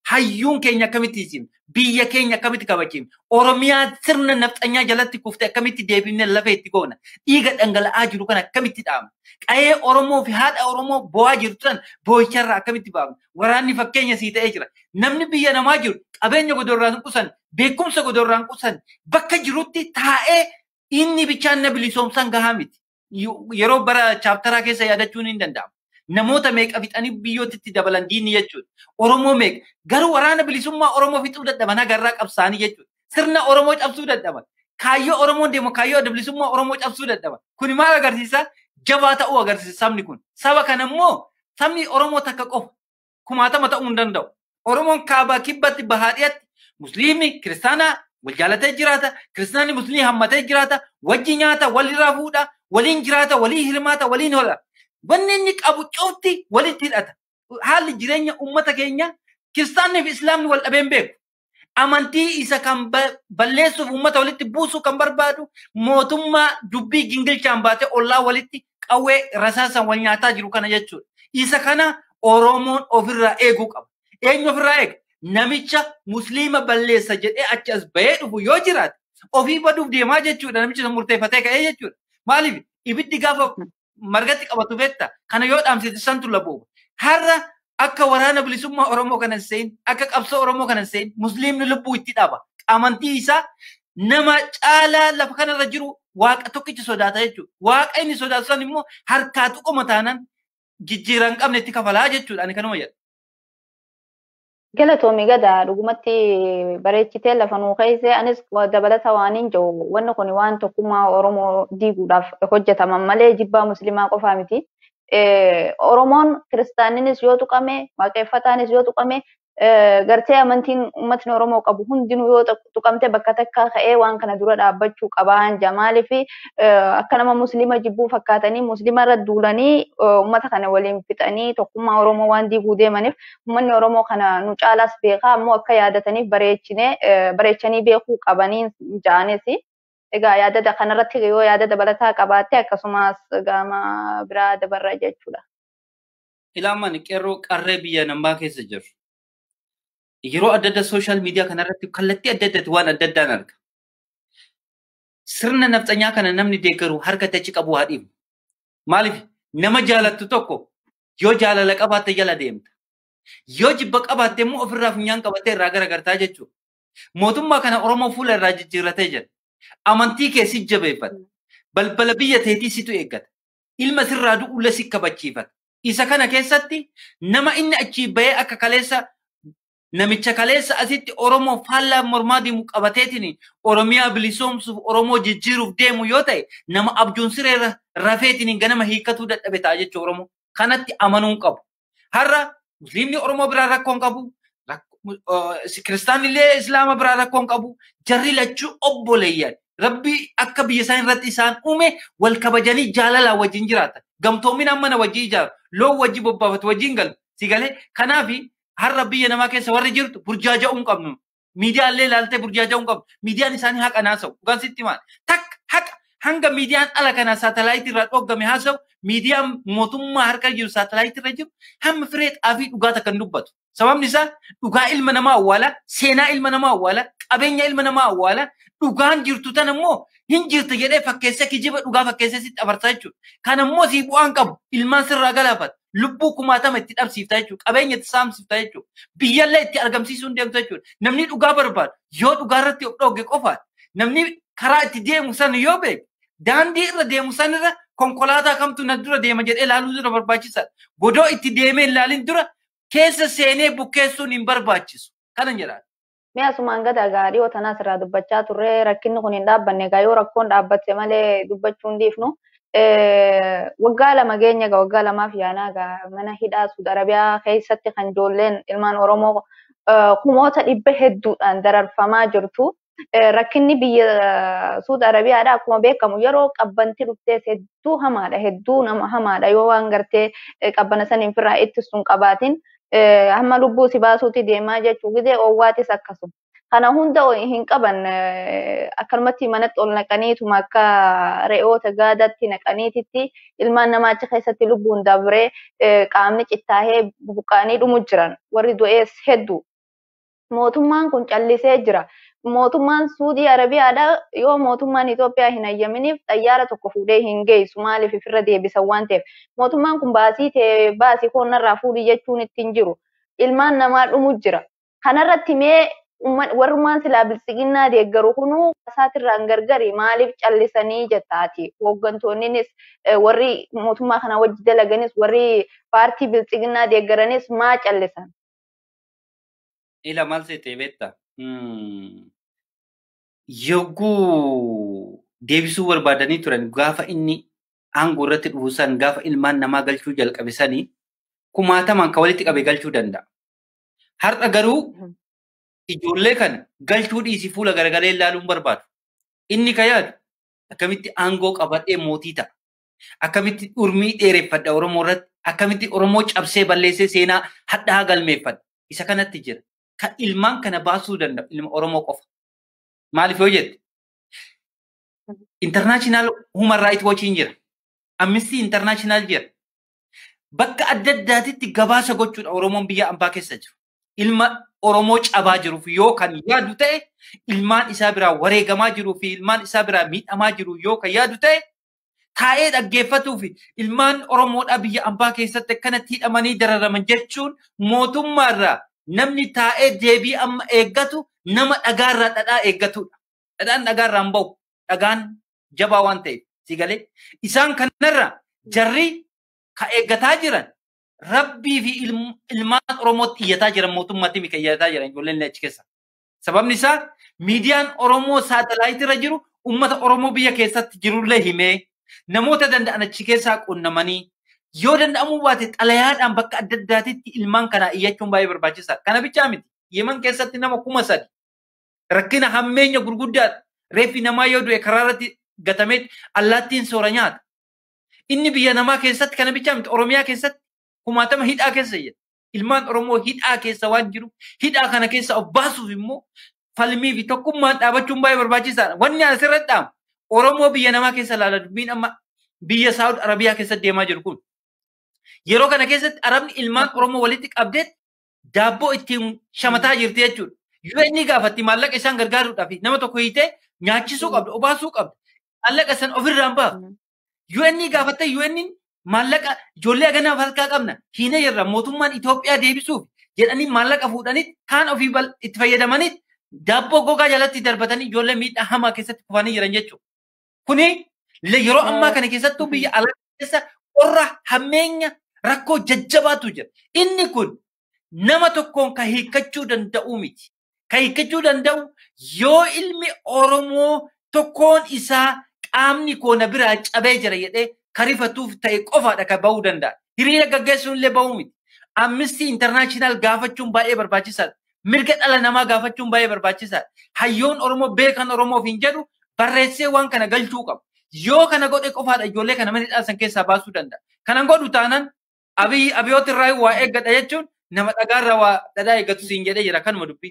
hayyuun keenya akkamitti isin biyya keenya akkamitti kabachiifne oromiyaa sirna nafxanyaa jalatti kufte akkamitti deebifne lafa itti goona dhiiga dhangala'aa jiru kana akkamitti dhaabna qa'ee oromoo fi haadha oromoo bo'aa jirtu san boo'icharraa akkamitti baafna waraanni fakkeenya sii ta'ee jira namni biyya namaa jiru qabeenya godorraan qusan beekumsa godorraan qusan bakka jirutti taa'ee inni bichaan na bilisoomsan gahaa miti yeroo bara chaaptaraa keessa yaadachuun hin danda'amu. namoota meeqa fixanii biyyootitti dabalan diinni jechuudha. Oromoo meeqa garuu waraana bilisummaa Oromoo fixuu dadhaban agarraa qabsaanii jechuudha. Sirna Oromoo cabsuu dadhaban. Kaayyoo Oromoon deemu kaayyoo bilisummaa Oromoo cabsuu dadhaban. Kuni maal agarsiisa? Jabaa ta'uu agarsiisa sabni kun. Saba kana immoo sabni Oromoo takka qofa kumaatama ta'uu hin danda'u. Oromoon kaabaa kibbatti bahaadhiyatti musliimni kiristaanaa wal jaalatee jiraata. Kiristaanni musliimii hammatee jiraata. Wajji nyaata walirraa fuudha. Waliin jiraata. Walii hirmaata. Waliin hola. Wanni inni qabu cufti walitti hidhata. Haalli jireenya uummata keenya kiristaannii fi islaamni wal dhabeen beeku. Amantii isa kan balleessuuf uummata walitti buusuu kan barbaadu mootummaa dubbii gingilchaan baatee ollaa walitti qawwee rasaasan wal nyaataa jiru kana jechuudha. Isa kana Oromoon ofirraa eeguu qaba. Eenyu ofirraa eega? Namicha musliima balleessa jedhee achi as bahee dhufu yoo jiraate ofii baduuf deemaa jechuudha. Namichi sun murteeffatee ka'ee jechuudha. Maaliif ibiddi gaafa margatti qabatu beekta kana yoo dhaamsite santu labuuba. Har'a akka waraana bilisummaa Oromoo kana seen akka qabsoo Oromoo kana seen musliimni lubbuu itti dhaba. Amantii isaa nama caalaa lafa kanarra jiru waaqa tokkicha sodaata jechuudha. Waaqa inni sodaatu san immoo harkaa tuquma taanaan jijjiiran qabne itti kafalaa jechuudha. Ani kanuma jedha. Galatoomi gadaa dhugumatti bareechitee lafa nuu keesse anis dabalata waan hin jiru wanni kun waan tokkummaa Oromoo diiguudhaaf hojjetaman malee jibbaa musliimaa qofaa miti. Oromoon kiristaaninis yoo tuqame waaqeffataanis yoo tuqame gartee amantiin uummatni Oromoo qabu hundinuu yoo tuqamte bakka takka ka'ee waan kana dura dhaabbachuu qabaan jamaalii fi akka nama musliima jibbuu fakkaatanii musliima irra duulanii uummata kana waliin fixanii tokkummaa Oromoo waan diiguu deemaniif uummanni Oromoo kana nu caalaas beekaa ammoo akka yaadataniif bareechinee bareechanii beekuu qabanii ja'anis. Egaa yaada kanarratti yoo yaada dabalataa qabaatte akkasumas gama biraa dabarra jechuudha. Ilaaman qeerroo qarree biyya namaa keessa jiru. Yeroo adda addaa sooshaal miidiyaa kanarratti kallattii adda addaatti waan adda addaan arga. Sirna nafxanyaa kana namni deeggaru harka achi qabu haa dhiibu. Maaliif nama jaalattu tokko yoo jaalala qabaatte jala deemta. Yoo jibba qabaatte immoo ofirraa funyaan qabattee irraa garagartaa jechuudha. Mootummaa kana Oromoo fuula irraa jijjiirratee jira. Amantii kee si jabeeffata. Balbala biyya teetii situ eeggata. Ilma sirraa du'uula si kabachiifata. Isa kana keessatti nama inni achii bahee akka kaleessa namicha kaleessa asitti Oromoo faallaa mormaa deemu qabateetiin Oromiyaa bilisoomsuuf Oromoo jijjiiruuf deemu yoo ta'e nama abjuun siree rafeetiin ganama hiikatuu dadhabe ta'a jechuudha Oromoo. Kanatti amanuun qabu. Har'a Musliimni Oromoo biraa rakkoon qabu. Kiristaanillee Islaama biraa rakkoon qabu. Jarri lachuu obboleeyyan. Rabbi akka biyya isaan irratti isaan uume wal kabajanii jaalalaan wajjin jiraatan. Gamtoominaan mana wajjin ijaaru. Loon wajjin bobbaafatu wajjin galu. Si galee kanaafi har'a biyya namaa keessa warri jirtu burjaaja'uu hin qabnu. Miidiyaallee ilaaltee burjaaja'uu hin qabnu. Miidiyaan isaanii haqa naasa'u. Dhugaan sitti maal? Takka haqa hanga miidiyaan ala kana saatalaayitii irraa dhoggame haasa'u miidiyaan mootummaa harka jiru saatalaayitii irra jiru hamma firee xaafii dhugaata kan dubbatu. Sababni isaa dhugaa ilma namaa awwaala, seenaa ilma namaa awwaala, qabeenya ilma namaa awwaala, dhugaan jirtu tan immoo hin jirtu jedhee fakkeessee kijiba dhugaa fakkeessee sitti abarsaa jechuudha. Kan immoo sii bu'aan qabu ilmaan sirraa galaafata. Lubbuu kumaatama itti dhabsiifta jechuudha. Qabeenya itti saamsifta jechuudha. Biyyallee itti argamsiisuu hin deemtu jechuudha. Namni dhugaa barbaadu yoo dhugaa irratti of dhooge qofaadha. Namni karaa itti deemu san yoo beeku daandii irra deemu san irra konkolaataa kamtu na dura deema jedhee ilaaluu dura barbaachisaadha. Godoo itti deemee ilaalin dura keessa seenee bukkeessuun hin barbaachisu. Kanan jedhaa. Mi'a sumaan gada gaarii otanaa asirraa dubbachaa turre rakkinni kun hin dhaabbanne egaa yoo rakkoon dhaabbatte malee dubbachuu hin dhiifnu. Waggaa lama geenya egaa waggaa lamaaf yaanaa egaa mana hidhaa Suud Arabiyaa keessatti kan ijoolleen ilmaan Oromoo kumoota dhibba hedduudhaan dararfamaa jirtu. Rakkinni biyya Suud Arabiyaadha akkuma beekamu yeroo qabbanti dhuftees hedduu hamaadha hedduu nama hamaadha yoo waan gartee qabbana saniin firraa ittisuun qabaatin hamma lubbuu si baasuutti deemaa jechuu gidee oowwaatis akkasuma. Kana hunda hin qaban akkanumatti manatti ol naqaniituma akka re'oota gaadatti naqaniititti ilmaan namaa achi keessatti lubbuun dabree qaamni cittaahee buqqaanii dhumu jiran warri du'ees hedduu. mootummaan kun callisee jira. Mootummaan Suudii Arabiyaadha yoo mootummaan Itoophiyaa hin hayyaminiif xayyaara tokko fuudhee hin geessu maaliif ofirra deebisan waan ta'eef. Mootummaan kun baasii ta'e baasii koonnarraa fuudhi jechuun ittiin jiru. Ilmaan namaa dhumu jira. Kanarratti mee warrumaan silaa bilisiginnaa deeggaru kunuu isaatirraan gargari maaliif callisanii jettaati. Hooggantoonnis warri mootummaa kana wajji dalaganis warri paartii bilisiginnaa deeggaranis maa callisan. Ila maal seetee beektaa? Yogguu deebisuu barbaadanii turan gaafa inni aangoo irratti dhufusan gaafa ilmaan namaa galchuu jalqabe sanii kumaatamaan kan walitti qabe galchuu danda'a. Har'a garuu ijoollee kana galchuu dhiisii fuula garagalee ilaaluun barbaadu. Inni ka yaadu akkamitti aangoo qabadhee mootii ta'a. Akkamitti dhurmii dheereffadha Oromoo irratti. Akkamitti Oromoo cabsee balleessee seenaa hadhaa galmeeffadha. Isa kanatti jira. Kan ilmaan kana baasuu danda'u ilma Oromoo qofa. Maaliif yoo jette? International Human Rights Watch jira. Amnesty International jira. Bakka adda addaatitti gabaasa gochuudha Oromoon biyya ambaa keessa jiru. Ilma Oromoo cabaa jiruuf yoo kan yaadu ta'e ilmaan isaa biraa wareegamaa jiruu fi ilmaan isaa biraa miidhamaa jiru yoo kan yaadu ta'e taa'ee dhaggeeffatuu fi ilmaan Oromoodhaa biyya ambaa keessatti akkanatti hidhamanii dararaman jechuun mootummaarraa namni taa'ee deebii amma eeggatu nama dhagaarraa dhadhaa eeggatudha. Dhadhaan dhagaarraa hin bahu. Dhagaan jabaa waan ta'eef si galee isaan kanarra jarri ka eeggataa jiran rabbii fi ilmaan Oromootti iyyataa jiran mootummaatti mika iyyataa jiran ijoolleen achi keessa. Sababni isaa miidiyaan Oromoo saatalaayitirra jiru uummata Oromoo biyya keessatti jirullee himee namoota danda'an achi keessaa qunnamanii yoo danda'amuu baate xalayaadhaan bakka adda addaatitti ilmaan kanaa iyyachuun baay'ee barbaachisaadha. Kana bichaa miti. Yemen keessatti nama kuma sadi rakkina hammeenya gurguddaadha. Reeffi namaa yoo du'e karaa irratti gatamee allaattiin soora nyaata. Inni biyya namaa keessatti kana bichaa miti. Oromiyaa keessatti kumaatama hidhaa keessa jira. Ilmaan Oromoo hidhaa keessa waan jiru hidhaa kana keessa of baasuuf immoo falmii fi tokkummaan dhaabachuun baay'ee barbaachisaadha. Wanni asirratti dhaamu Oromoo biyya namaa keessa ilaala dubbiin amma biyya Saawud Arabiyaa keessa deemaa jiru kun. Yeroo kana keessatti Arabni ilmaan Oromoo walitti qabdeet daabboo ittiin shamataa jirti jechuudha. Yoo inni gaafatti maallaqa isaan gargaaruudhaaf nama tokko hiitee nyaachisuu qabda, obaasuu qabda. Maallaqa san ofirraan ba'a. Yoo inni gaafatte yoo inni maallaqa ijoollee ganaaf harkaa qabna hiina jirra mootummaan Itoophiyaa deebisuuf jedhanii maallaqa fuudhanii kaan ofii itti fayyadamanii daabboo gogaa jalatti darbatanii ijoollee miidhaa hamaa keessatti kufanii jiran jechuudha. Kuni yeroo ammaa kana keessattuu biyya alaa keessa qorra hammeenya rakkoo jajjabaatu jira. Inni kun nama tokkoon kan hiikkachuu danda'u miti. Kan hiikkachuu danda'u yoo ilmi Oromoo tokkoon isaa qaamni koona biraa cabee jira jedhee karifatuuf ta'e qofaadha kan bahuu danda'a. Hiriira gaggeessuun illee bahuu miti. Amnistii intarnaashinaal gaafachuun baay'ee barbaachisaadha. Mirga dhala namaa gaafachuun baay'ee barbaachisaadha. Hayyoon Oromoo beekan Oromoof hin jedhu barreessee waan kana galchuu qaba. Yoo kana godhe qofaadha ijoollee kana mana dhaasan keessaa baasuu danda'a. Kanan godhu taanaan abiy abiyooti irraa waa eeggadha jechuun nama dhagaarra waa dhadhaa eeggatu siin jedhee jira kanuma dubbii.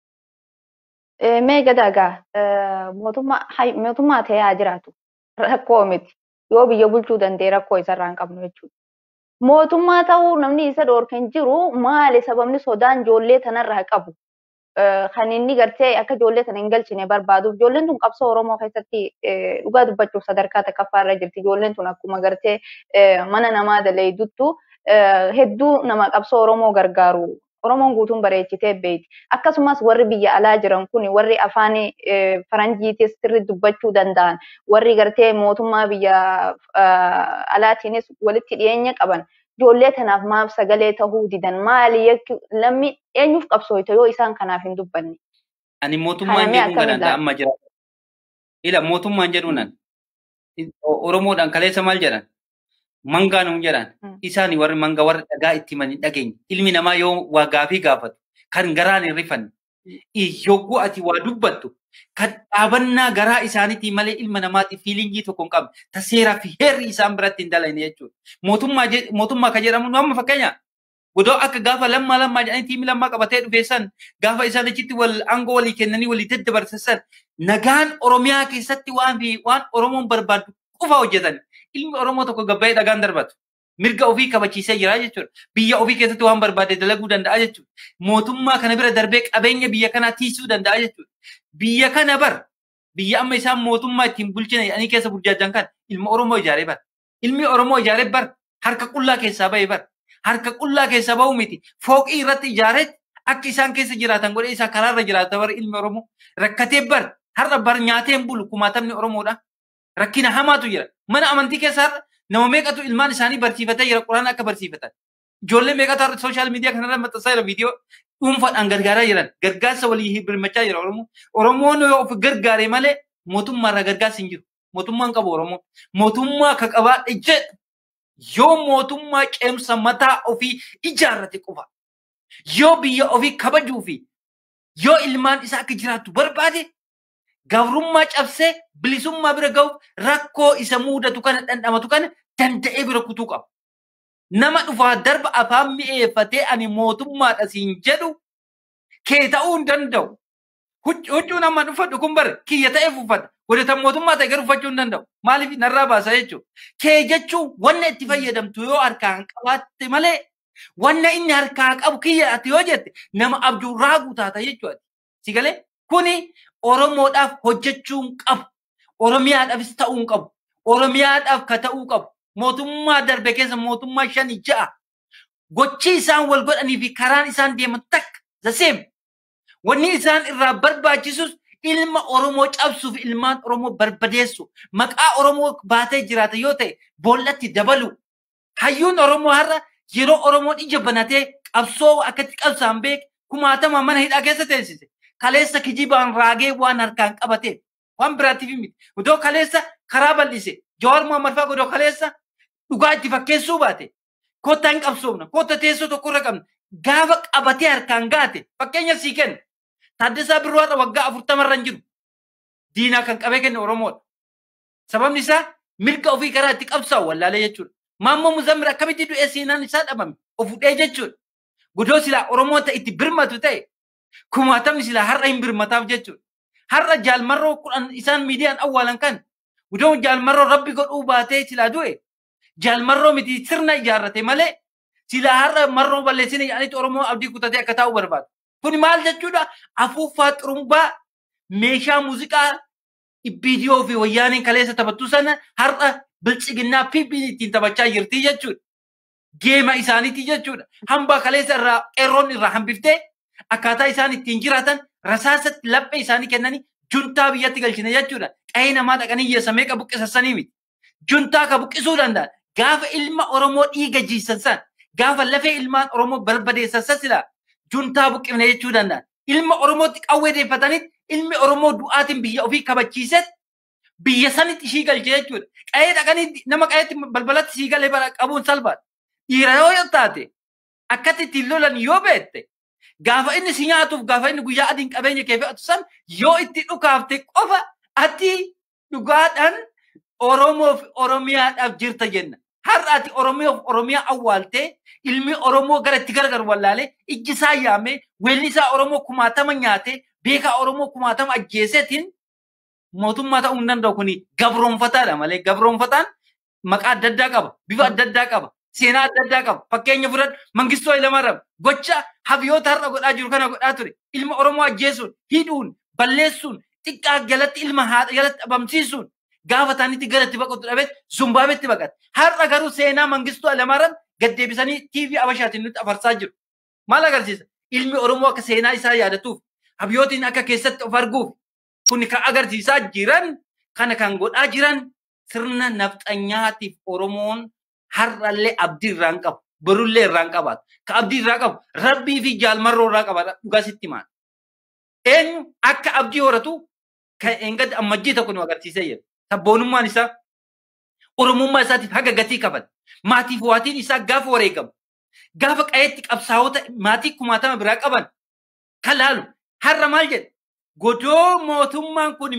Mee gadaagaa mootummaa ta'ee haa jiraatu rakkoo miti yoo biyya bulchuu danda'e rakkoo isarraa hin qabnu jechuudha. Mootummaa ta'uu namni isa dhoorkan jiru maali sababni sodaan ijoollee tanarraa qabu kan inni gartee akka ijoollee tana hin galchine barbaaduuf ijoolleen tun qabsoo Oromoo keessatti dhugaa dubbachuuf sadarkaa takkaffaa irra jirti ijoolleen tun akkuma gartee mana namaa daleeyduttu hedduu nama qabsoo Oromoo gargaaru Oromoon guutuun bareechitee beeyti. Akkasumas warri biyya alaa jiran kun warri afaan faranjiitis sirri dubbachuu danda'an warri gartee mootummaa biyya alaatiinis walitti dhiyeenya qaban ijoollee tanaaf maaf sagalee tahuu didan maali lammi eenyuuf qabsooyta yoo isaan kanaaf hin dubbanne. Ani mootummaan jedhuun kanaan amma jira. Ila mootummaan jedhuunan Oromoodhaan kaleessa maal jedhan? Mangaanuun jedhan isaan warri manga warri dhagaa itti mani dhageenye ilmi namaa yoo waa gaafii gaafatu kan garaan hin rifanne yogguu ati waa dubbattu kan dhaabannaa garaa isaaniitii malee ilma namaatiif fiilingii tokko hin qabne ta seeraa fi heerri isaan biratti hin dalane jechuudha. Mootummaa kan jedhamu amma fakkeenya godoo akka gaafa lammaa lammaa jedhanii tiimi lammaa qabatee dhufeessan gaafa isaan achitti wal aangoo walii kennanii walii daddabarsan nagaan Oromiyaa keessatti waan fi waan Oromoon barbaadu qofa hojjetan ilmi Oromoo tokko gabbaa'ee dhagaan darbatu. mirga ofii kabachiisee jira jechuudha. Biyya ofii keessatti waan barbaade dalaguu danda'a jechuudha. Mootummaa kana bira darbee qabeenya biyya kanaa tiisuu danda'a jechuudha. Biyya kana bar biyya amma isaan mootummaa ittiin bulchina jedhanii keessa burjaajan kan ilma Oromoo ijaaree bar. Ilmi Oromoo ijaaree bar harka qullaa keessaa bahee bar. Harka qullaa keessaa bahu miti. Fooqii irratti ijaareet akka isaan keessa jiraatan godhee isaa karaarra jiraata bar ilmi Oromoo. Rakkatee bar har'a bar nyaateen bulu kumaatamni Oromoodha. Rakkina hamaatu jira. Mana amantii keessa har'a nama meeqatu ilmaan isaanii barsiifatee jira quraana akka barsiifatan. Ijoollee meeqatu har'a sooshaal miidiyaa kanarra maxxansaa jira viidiyoo dhuunfaadhaan gargaaraa jiran. Gargaarsa walii birmachaa jira Oromoo. Oromoon yoo of gargaare malee mootummaarraa gargaarsi hin jiru. Mootummaan qabu Oromoo. Mootummaa akka qabaadhe jedhu yoo mootummaa ceemsa mataa ofii ijaarrate qofa. Yoo biyya ofii kabajuu fi yoo ilmaan isaa akka jiraattu barbaade gabrummaa cabsee bilisummaa bira ga'uuf rakkoo isa mudatu kana dhandhamatu kana danda'ee bira kutuu qaba. Nama dhufaa darba afaan mi'eeffatee ani mootummaadha siin jedhu kee ta'uu hin danda'u. Huccuu nama uffadhu kun bare kiyya ta'eef uffata. Godhatan mootummaa ta'e garuu uffachuu hin danda'u. Maaliif narraa baasa jechuudha. Kee jechuun wanna itti fayyadamtu yoo harkaan qabaatte malee wanna inni harkaa qabu kiyya ati yoo jette nama abjuurraa guutaata jechuudha. Si galee kuni Oromoodhaaf hojjechuu hin qabu. Oromiyaadhaafis ta'uu hin qabu. Oromiyaadhaaf ka ta'uu qabu. Mootummaa darbe keessa mootummaa shani ja'a. Gochi isaan wal godhanii fi karaan isaan deeman takka zaseem. Wanni isaan irraa barbaachisus ilma Oromoo cabsuuf ilmaan Oromoo barbadeessu. Maqaa Oromoo baatee jiraata yoo ta'e boollatti dabalu. Hayyuun Oromoo har'a yeroo Oromoon ija banatee qabsoo akkatti qabsaan beek kumaatama mana hidhaa keessa teessise. Kaleessa kijibaan raagee waan harkaan qabate waan biraatiif miti. Odoo kaleessa karaa bal'ise Jawaar Muhammad fa'aa odoo kaleessa dhugaa itti fakkeessuu baate kottaa hin qabsoofna kotta teessoo tokkorra qabna gaafa qabatee harkaan gaate fakkeenya sii kenna. Taaddasaa Birruwaadha waggaa afurtamarra hin jiru. Diinaa kan qabee kenne Oromoodha. Sababni isaa mirga ofii karaa itti qabsaa'u wallaalee jechuudha. Maammoo Muzammil akkamitti du'ee seenaan isaa dhabame of hudhee jechuudha. Godoo silaa Oromoo ta'e itti birmatu ta'e kumaatamni silaa har'a hin birmataaf jechuudha. Har'a jaalmarroo kudhan isaan miidiyaan awwaalan kan godoo jaalmarroo rabbi godhuu baatee silaa du'e jaalmarroo miti sirna ijaarrate malee silaa har'a marroo balleessine jedhanitti Oromoo abdii kutatee akka taa'u barbaadu. Kuni maal jechuudha? Afuuffaa xurumbaa meeshaa muuziqaa viidiyoo fi wayyaaniin kaleessa taphattu sana har'a bilchiginnaa fi ittiin taphachaa jirti jechuudha. Geema isaaniiti jechuudha. Hambaa kaleessa irraa qeerroon irraa hambiftee akkaataa isaan ittiin jiraatan rasaasatti laphee isaanii kennanii juntaa biyyatti galchine jechuudha. Qa'ee namaa dhaqanii hiyyeessa meeqa buqqisanii miti. Juntaa ka buqqisuu danda'an gaafa ilma Oromoo dhiiga jiisan san gaafa lafee ilmaan Oromoo barbadeessan san silaa juntaa buqqifne jechuu danda'an. Ilma Oromootti qawwee deeffatanitti ilmi Oromoo du'aatiin biyya ofii kabachiiset biyya sanitti ishii galche jechuudha. Qa'ee dhaqanii nama qa'eetti balbalatti ishii galee bara qabuun salphaadha. Dhiira yoo taate akkatti ittiin lolan yoo beekte gaafa inni si nyaatuuf gaafa inni guyyaa adiin qabeenya kee fe'atu san yoo itti dhukaafte qofa ati dhugaadhaan Oromoof Oromiyaadhaaf jirta jenna. Har'a ati Oromoof Oromiyaa awwaaltee ilmi Oromoo gara itti gargar wallaalee ijji isaa yaamee weelli isaa Oromoo kumaatama nyaatee beekaa Oromoo kumaatama ajjeeseetiin mootummaa ta'uu hin danda'u kuni gabroonfataadha malee gabroonfataan maqaa adda addaa qaba bifa adda addaa qaba seenaa adda addaa qaba fakkeenya fudhadhu mangistuu Hayilamaariyaam gocha habyoota har'a godhaa jiru kana godhaa ture ilma Oromoo ajjeesuun hidhuun balleessuun xiqqaa jalatti ilma haadha jalatti dhabamsiisuun gaafa taanitti gara itti baqatu dhabeet zumbaabetti baqate har'a garuu seenaa mangistuu Hayilamaariyaam gaddeebisanii TV Abashaatiin nutti afarsaa jiru maal agarsiisa ilmi Oromoo akka seenaa isaa yaadatuuf habyootiin akka keessatti of arguuf kun kan agarsiisaa jiran kana kan godhaa jiran sirna nafxanyaatiif Oromoon har'allee abdii irraa hin qabu. Borullee irraa hin qabaatu. Ka abdii irraa qabu rabbii fi jaalmarroo irraa qabaata dhugaa sitti maal. Eenyu akka abdii horatu kan eengatti ammajjii tokko nu agarsiisee jira. Sabboonummaan isaa Oromummaa isaatiif haga gatii qaban. Maatiif waatiin isaa gaafa wareegamu. Gaafa qayeetti qabsaa'ota maatii kumaatama biraa qaban kan laalu har'a maal jedhe godoo mootummaan kun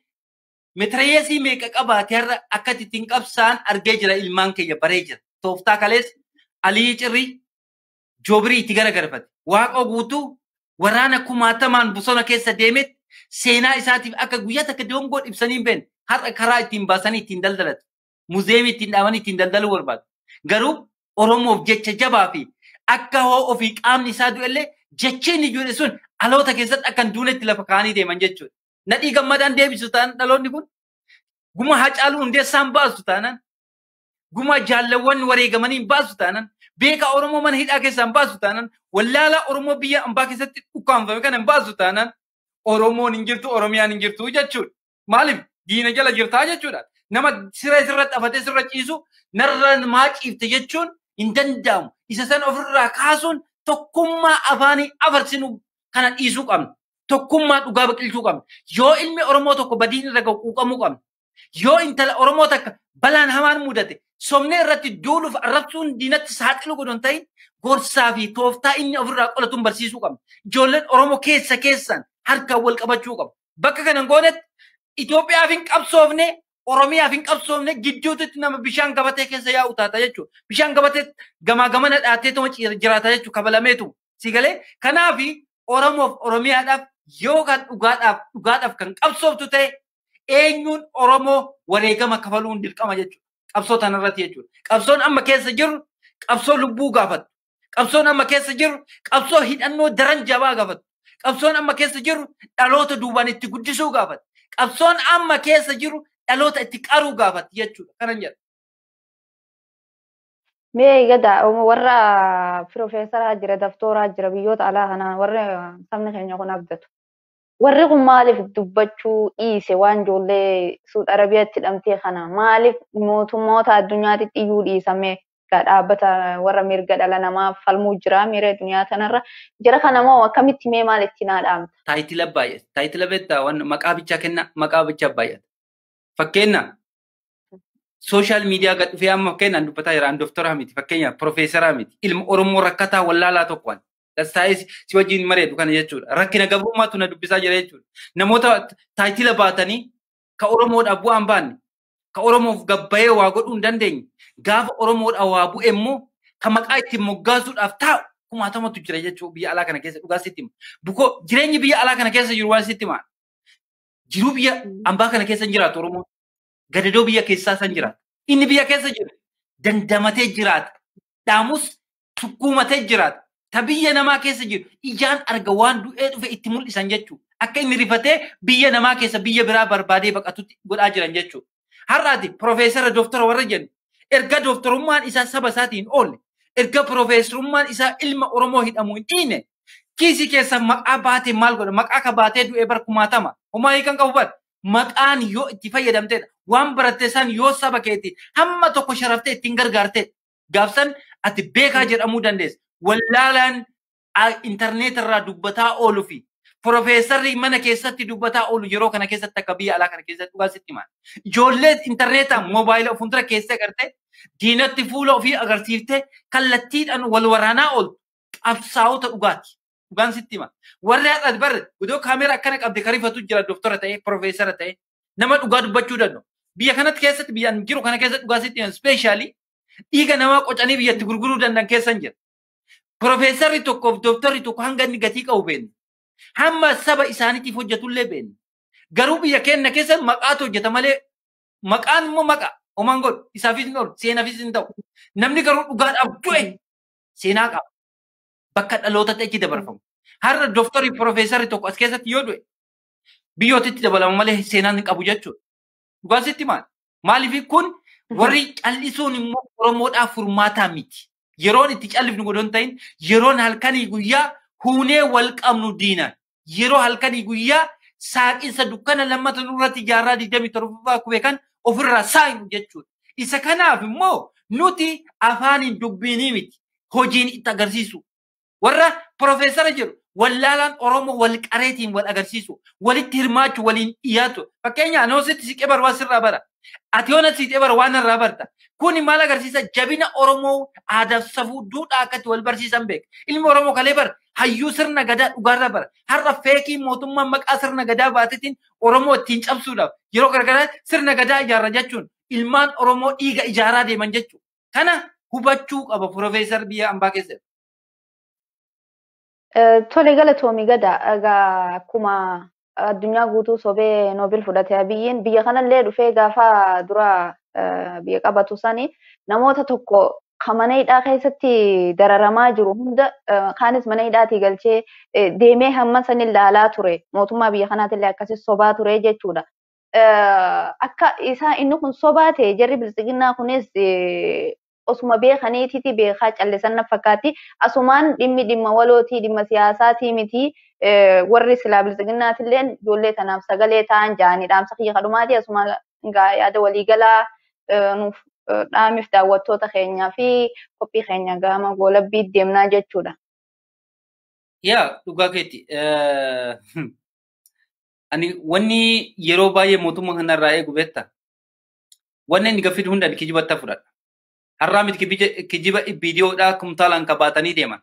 mitirayeesii meeqa qabaate har'a akka ittiin qabsaan argee jira ilmaan keenya baree jira. Tooftaa kalees Alii Cirrii Joobirii itti garagarfate. Waaqoo guutuu waraana kumaatamaan bosona keessa deemetti seenaa isaatiif akka guyyaa takka dongoo ibsanii hin beekne har'a karaa ittiin baasanii ittiin daldalatu. Muzeemii ittiin dhaabanii ittiin daldaluu barbaadu. Garuu Oromoof jecha jabaa fi akka hoo ofii qaamni isaa du'ellee jechiin ijoollee sun dhaloota keessatti akka hin duunetti lafa kaanii deeman jechuudha. Nadhii gammadaan deebisu taanaan dhaloonni kun guma hacaaluu hundeessaan baasu taanaan guma jaallawwan wareegamanii baasu taanaan beekaa Oromoo mana hidhaa keessaan baasu taanaan wallaalaa Oromoo biyya ambaa keessatti ukkaanfame kana hin baasu taanaan Oromoon hin jirtu Oromiyaan hin jirtu jechuudha. Maaliif diina jala jirtaa jechuudha. Nama siree sirratti afatee sirra ciisu narra maa ciifte jechuun hin danda'amu. Isa san ofirraa kaasuun tokkummaa afaanii afarsinu kana dhiisuu qabna. Tokkummaa dhugaa biqilchuu qabna. Yoo ilmi Oromoo tokko badiin irra gahu quuqamuu qabna. Yoo intala Oromoo takka balaan hamaan mudate somnee irratti duuluuf arrabsuun diinatti saaxilu godhan ta'in gorsaa fi tooftaa inni ofirraa qolatuun barsiisuu qabna. Ijoolleen Oromoo keessa keessaan harkaan wal qabachuu qabu. Bakka kana goonetti Itoophiyaaf hin qabsoofne Oromiyaaf hin qabsoofne gidduutti nama bishaan gabatee keessa yaa'u taata jechuudha. Bishaan gabatee gamaa gamana dhaatee tuma jiraata jechuudha kabalameetu. Si galee kanaaf Oromoof Oromiyaadhaaf yoo kan dhugaadhaaf dhugaadhaaf kan qabsooftu ta'e eenyuun Oromoo wareegama kafaluun dirqama jechuudha. Qabsoo tanarratti jechuudha. Qabsoon amma keessa jiru qabsoo lubbuu gaafatu. Qabsoon amma keessa jiru qabsoo hidhannoo daran jabaa gaafatu. Qabsoon amma keessa jiru dhaloota duubaan itti guddisuu gaafata. Qabsoon amma keessa jiru dhaloota itti qaruu gaafata jechuudha. Kanan jedha. Mee gada warra pirofeesaraa jira daftooraa jira biyyoota alaa kanaa warri sabni keenya kun abdatu. Warri kun maaliif dubbachuu dhiise waan ijoollee Suud Arabiyaatti hidhamtee kana maaliif mootummoota addunyaatti iyyuu dhiisame dhaabbata warra mirga dhala namaa falmuu jira miira addunyaa kanarra jira kana moo akkamitti mee maal itti naa dhaamta? Taayitila baay'ata. Taayitila beektaa waan maqaa bichaa kenna maqaa bichaa baay'ata. Fakkeenya sooshaal miidiyaa gad dhufee amma fakkeenyaan dubbataa jira an dooftora miti fakkeenya pirofeesaraa miti ilma Oromoo rakkataa wallaalaa tokkoon dastaa'ee si wajjin mareedu kana jechuudha. Rakkina gabrummaatu na dubbisaa jira jechuudha. Namoota taayitila baatanii ka Oromoodhaaf bu'aan baanne ka Oromoof gabbayee waa godhuu hin dandeenye gaafa Oromoodhaaf waa bu'e immoo ka maqaa ittiin moggaasuudhaaf taa'u kumaatamatu jira jechuudha biyya alaa kana keessa dhugaa sitti hima. Bukoo jireenyi biyya alaa kana keessa jiru waan sitti hima. Jiruu biyya ambaa kana keessa hin jiraatu Oromoon. Gadadoo biyya keessaa san jiraata. Inni biyya keessa jiru dandamatee jiraata. Dhaamus sukkuumatee jiraata. Ta biyya namaa keessa jiru ijaan arga waan du'ee dhufe itti mul'isan jechuudha. Akka inni rifatee biyya namaa keessa biyya biraa barbaadee baqatutti godhaa jiran jechuudha. Har'aati piroofeesara dooftora warra jennu erga dooftorummaan isaa saba isaatiin oolle erga piroofeesarummaan isaa ilma Oromoo hidhamuu hin dhiine kiisii keessa maqaa baatee maal godha maqaa ka baatee du'ee bar kumaatama homaa hiikan qabu bar maqaan yoo itti fayyadamtedha waan baratte san yoo saba keetti hamma tokko sharaftee ittiin gargaarte gaafsan ati beekaa jedhamuu dandeessa wallaalaan intarneet irraa dubbataa oolu fi Profeesarri mana keessatti dubbataa oolu yeroo kana keessatti akka biyya alaa kana keessatti dhugaa sitti himaa. Ijoollee intarneetaan moobaayila fuuldura keessa agartee diinatti fuula ofii agarsiiftee kallattiidhaan wal waraanaa ooltu qabsaa'ota dhugaati. Dhugaan sitti himaa. Warri haadha barre iddoo kaameera akkana qabde karifatu jira dooftora ta'e profeesara ta'e nama dhugaa dubbachuu danda'u. Biyya kanatti keessatti biyyaan jiru kana keessatti dhugaa sitti himaa. Ispeeshaalii dhiiga namaa qocanii biyyatti gurguruu danda'an keessan jira. Profeesarri tokkoof dooftarri tokko hanga inni gatii qabu beekna. hamma saba isaaniitiif hojjetullee beekna. Garuu biyya keenya keessa maqaatu hojjeta malee maqaan immoo maqa homaan godhu isaafis hin oolu seenaafis hin ta'u. Namni garuu dhugaadhaaf du'e seenaa qaba. Bakka dhaloota ta'etti dabarfamu. Har'a dooftarri piroofeesarri tokko as keessatti yoo du'e biyyootitti dabalama malee seenaan hin qabu jechuudha. Dhugaa sitti maal? Maaliif kun warri callisuun immoo Oromoodhaaf furmaataa miti. Yeroon itti callifnu godhon ta'in yeroon halkanii guyyaa huunee wal qabnu diinan yeroo halkanii guyyaa saaqinsa dukkana lammata nurratti jaarraa digdamii torbaffaa kube kan ofirraa saayinu jechuudha. Isa kanaaf immoo nuti afaaniin dubbiinii miti hojiin itti agarsiisu. Warra piroofeesara jedhu wallaalaan Oromoo wal qareetiin wal agarsiisu walitti hirmaachuu waliin dhiyaatu. Fakkeenyaaf anoo sitti siqee baru waan sirraa bara. Ati yoona siqee baru waan irraa barta. Kuni maal agarsiisa jabina Oromoo aadaaf safuu duudhaa akkatti wal barsiisan beeka. Ilmi Oromoo kalee bara hayyuu sirna gadaa dhugaarra bara. Har'a feekii mootummaan maqaa sirna gadaa baatetiin Oromoo ittiin cabsuudhaaf yeroo garagaraa sirna gadaa ijaarra jechuun ilmaan Oromoo dhiiga ijaaraa deeman jechuudha. Kana hubachuu qaba Piroofeesar biyya ambaa keessatti. Tole galatoomii gada egaa akkuma addunyaa guutuu sobee noobil fudhate biyyiin biyya kanallee dhufee gaafa dura biyya qabatu sani namoota tokko kan mana hidhaa keessatti dararamaa jiru hunda kaanis mana hidhaatii galchee deemee hamma san ilaalaa ture mootummaa biyya kanaatillee akkasii sobaa ture jechuudha. Akka isaa inni kun sobaa ta'e jarri bilisiginnaa kunis osuma beekaniititi beekaa callisan na fakkaatti asumaan dhimmi dhimma walootii dhimma siyaasaatii miti warri silaa bilisiginnaatillee ijoollee tanaaf sagalee ta'an ja'anii dhaamsa kiyya kadhumaati asuma yaada waliigalaa nuuf dhaamiif daawwattoota keenyaa fi qophii keenya gama goolabbii deemnaa jechuudha. Yaa dhugaa keetti. Ani wanni yeroo baay'ee mootummaa kanarraa eegu beekta. Wanni inni gaffii hundaan kijibatti fudhadha. Har'aa miti kijiba viidiyoodhaa kumtaalaan qabaatanii deeman.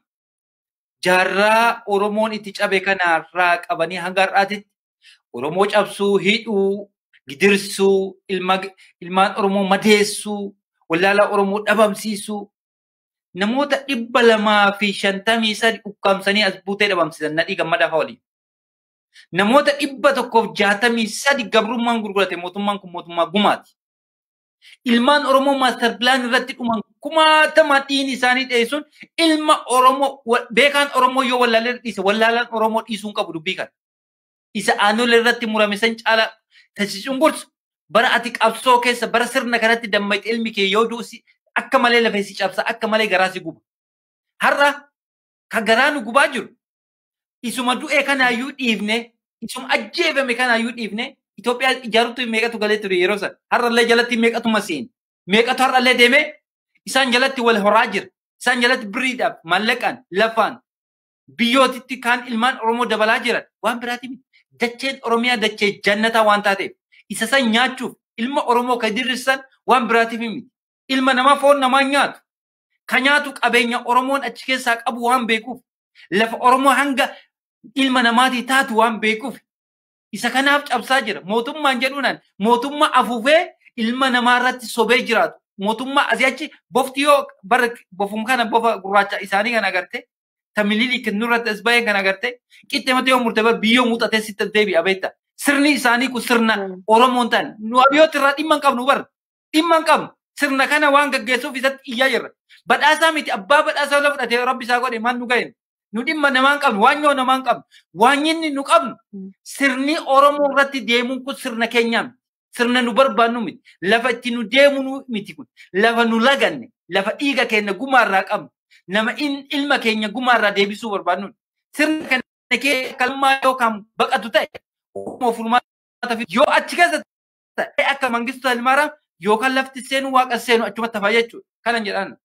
Jaarraa Oromoon itti cabe kanarraa qabanii hanga har'aatitti Oromoo cabsuu, hidhuu, gidirsuu, ilmaan Oromoo madeessuu, wallaalaa Oromoo dhabamsiisuu, namoota dhibba lamaa fi shantamii sadi ukkaamsanii as buutee dhabamsiisan nadhii gammadaa fa'aa waliin. Namoota dhibba tokkoof jaatamii sadi gabrummaan gurgurate mootummaan kun mootummaa gumaati. Ilmaan Oromoo maastar pilaan irratti dhuman kumaatama dhiin isaanii dheessuun ilma Oromoo beekaan Oromoo yoo wallaalee dhiise wallaalaan Oromoo dhiisuun qabu dubbii kana. Isa aanolee irratti murame san caalaa taasisuun gorsu bara ati qabsoo keessa bara sirna kanatti dammaqxe ilmi kee yoo duusi akka malee lafee si cabsa akka malee garaa si guba. Har'a ka garaa nu gubaa jiru isuma du'e kanaayyuu dhiifne isuma ajjeefame kanaayyuu dhiifne Itoophiyaa ijaaruutti meeqatu galee ture yeroo san har'allee jalatti meeqatu maseen meeqatu har'allee deeme isaan jalatti wal horaa jira isaan jalatti biriidhaaf maallaqaan lafaan biyyootitti kaan ilmaan Oromoo dabalaa jiran waan biraati miti dacheen Oromiyaa dachee jannataa waan taateef isa san nyaachuuf ilma Oromoo ka dirrisan waan biraatiif miti ilma namaa foon namaa nyaatu ka nyaatu qabeenya Oromoon achi keessaa qabu waan beekuuf lafa Oromoo hanga ilma namaatii taatu waan beekuuf isa kanaaf cabsaa jira mootummaan jedhuunaan mootummaa afuufee ilma namaa irratti sobee jiraatu mootummaa asii achi bofti yoo bara bofum kana bofa gurraacha isaanii kan agarte tamililii kennurratti as baay'ee kan agarte qixxeemata yoo murte bar biyyoo muuxatee sitti deebi'a beekta sirni isaanii kun sirna Oromoon ta'an nu abiyyooti irraa dhimma hin qabnu bar dhimma hin qabnu sirna kana waan gaggeessuuf isatti iyyaa jirra badhaasaa miti abbaa badhaasaa la fudhatee rabbi isaa godhe maan nu ga'een nu dhimma namaa hin qabnu waan yoo namaa hin qabnu waan inni nu qabnu sirni Oromoo irratti deemuun kun sirna keenyaa miti. Sirna nu barbaannu miti. Lafa itti nu deemu miti kun. Lafa nu laganne. Lafa dhiiga keenya gumaarraa qabnu. Nama ilma keenya gumaarraa deebisuu barbaannu. Sirna kana kee kalmaa yookaan baqatu ta'e Oromoo furmaata yoo achi keessa ta'e akka mangistuu Halmaaraa yookaan lafti seenu waaqa seenu achumatti hafaa jechuudha. Kanan jedhaan.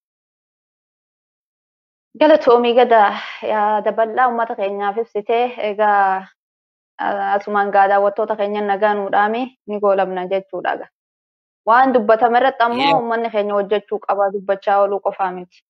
Galatoomii gadaa yaada bal'aa uummata keenyaaf ibsitee egaa asumaan gaa daawwattoota keenya nagaa nuu dhaame ni goolabna jechuudha. Waan dubbatame irratti ammoo uummanni keenya hojjechuu qaba dubbachaa ooluu qofaa miti.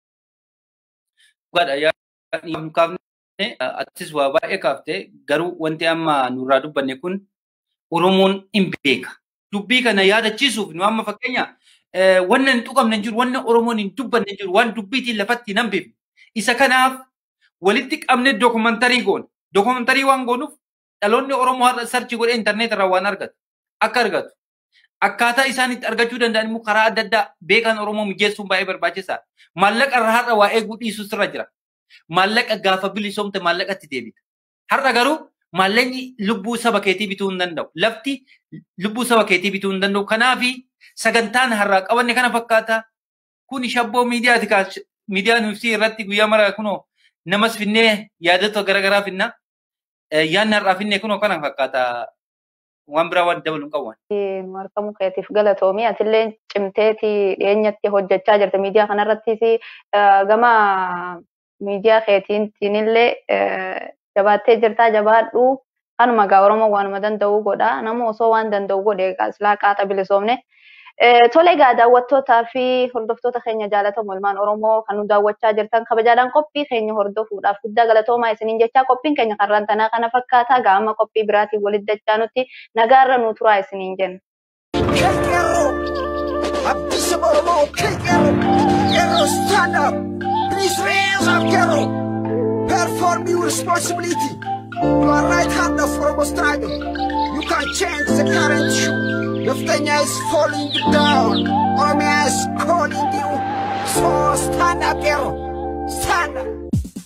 Atis waa baay'ee kaaftee garuu wanti amma nurraa dubbanne kun Oromoon hin beeka. Dubbii kana yaadachiisuuf nu amma fakkeenya wanna hin tuqamne jiru wanna Oromoon hin dubbanne jiru waan dubbiitiin lafatti hin hambifne. Isa kanaaf walitti qabne dookumantarii goona. Dookumantarii waan goonuuf dhaloonni Oromoo har'a sarchi godhee intarneet irraa waan argatu akka argatu akkaataa isaan itti argachuu danda'an immoo karaa adda addaa beekan Oromoo mijeessuun baay'ee barbaachisaadha. Maallaqa irraa har'a waa eeguu dhiisuu sirra jira. Maallaqa gaafa bilisoomte maallaqatti deebita. Har'a garuu maallaqni lubbuu saba keetii bituu hin danda'u. Lafti lubbuu saba keetii bituu hin danda'u. Kanaafi sagantaan har'aa qabanne kana fakkaata. Kun shabboo miidiyaati. Miidiyaan ibsii irratti guyyaa mara kunoo namas finnee yaadota garaagaraa finna. yaanni har'aa finne kun kana fakkaata waan biraa waan dabalu hin qabu. Nu argamu keetiif galatoomii atillee cimteeti dhiyeenyatti hojjechaa jirti miidiyaa kanarrattis gama miidiyaa keetiinillee jabaattee jirtaa jabaadhu kanuma gaa Oromoo waanuma danda'u godha nama osoo waan danda'u godhe silaa qaata bilisoomne. Tole egaa daawwattootaa fi hordoftoota keenya jaalatamu ilmaan Oromoo kan nu daawwachaa jirtan kabajaadhaan qophii keenya hordofuudhaaf guddaa galatoomaa isiniin jechaa qophiin keenya karraan tanaa kana fakkaata gaama qophii biraatiin walitti dachaa nutti nagaarra nu turaa isiniin jenna. Qeerroo abbisa Oromoo qeerroo qeerroo stand up please raise up qeerroo perform your responsibility you are right hand of Oromo struggle you can change the current issue Naftanya is falling down. Oromia is calling you. So stand up, Kero. Stand up.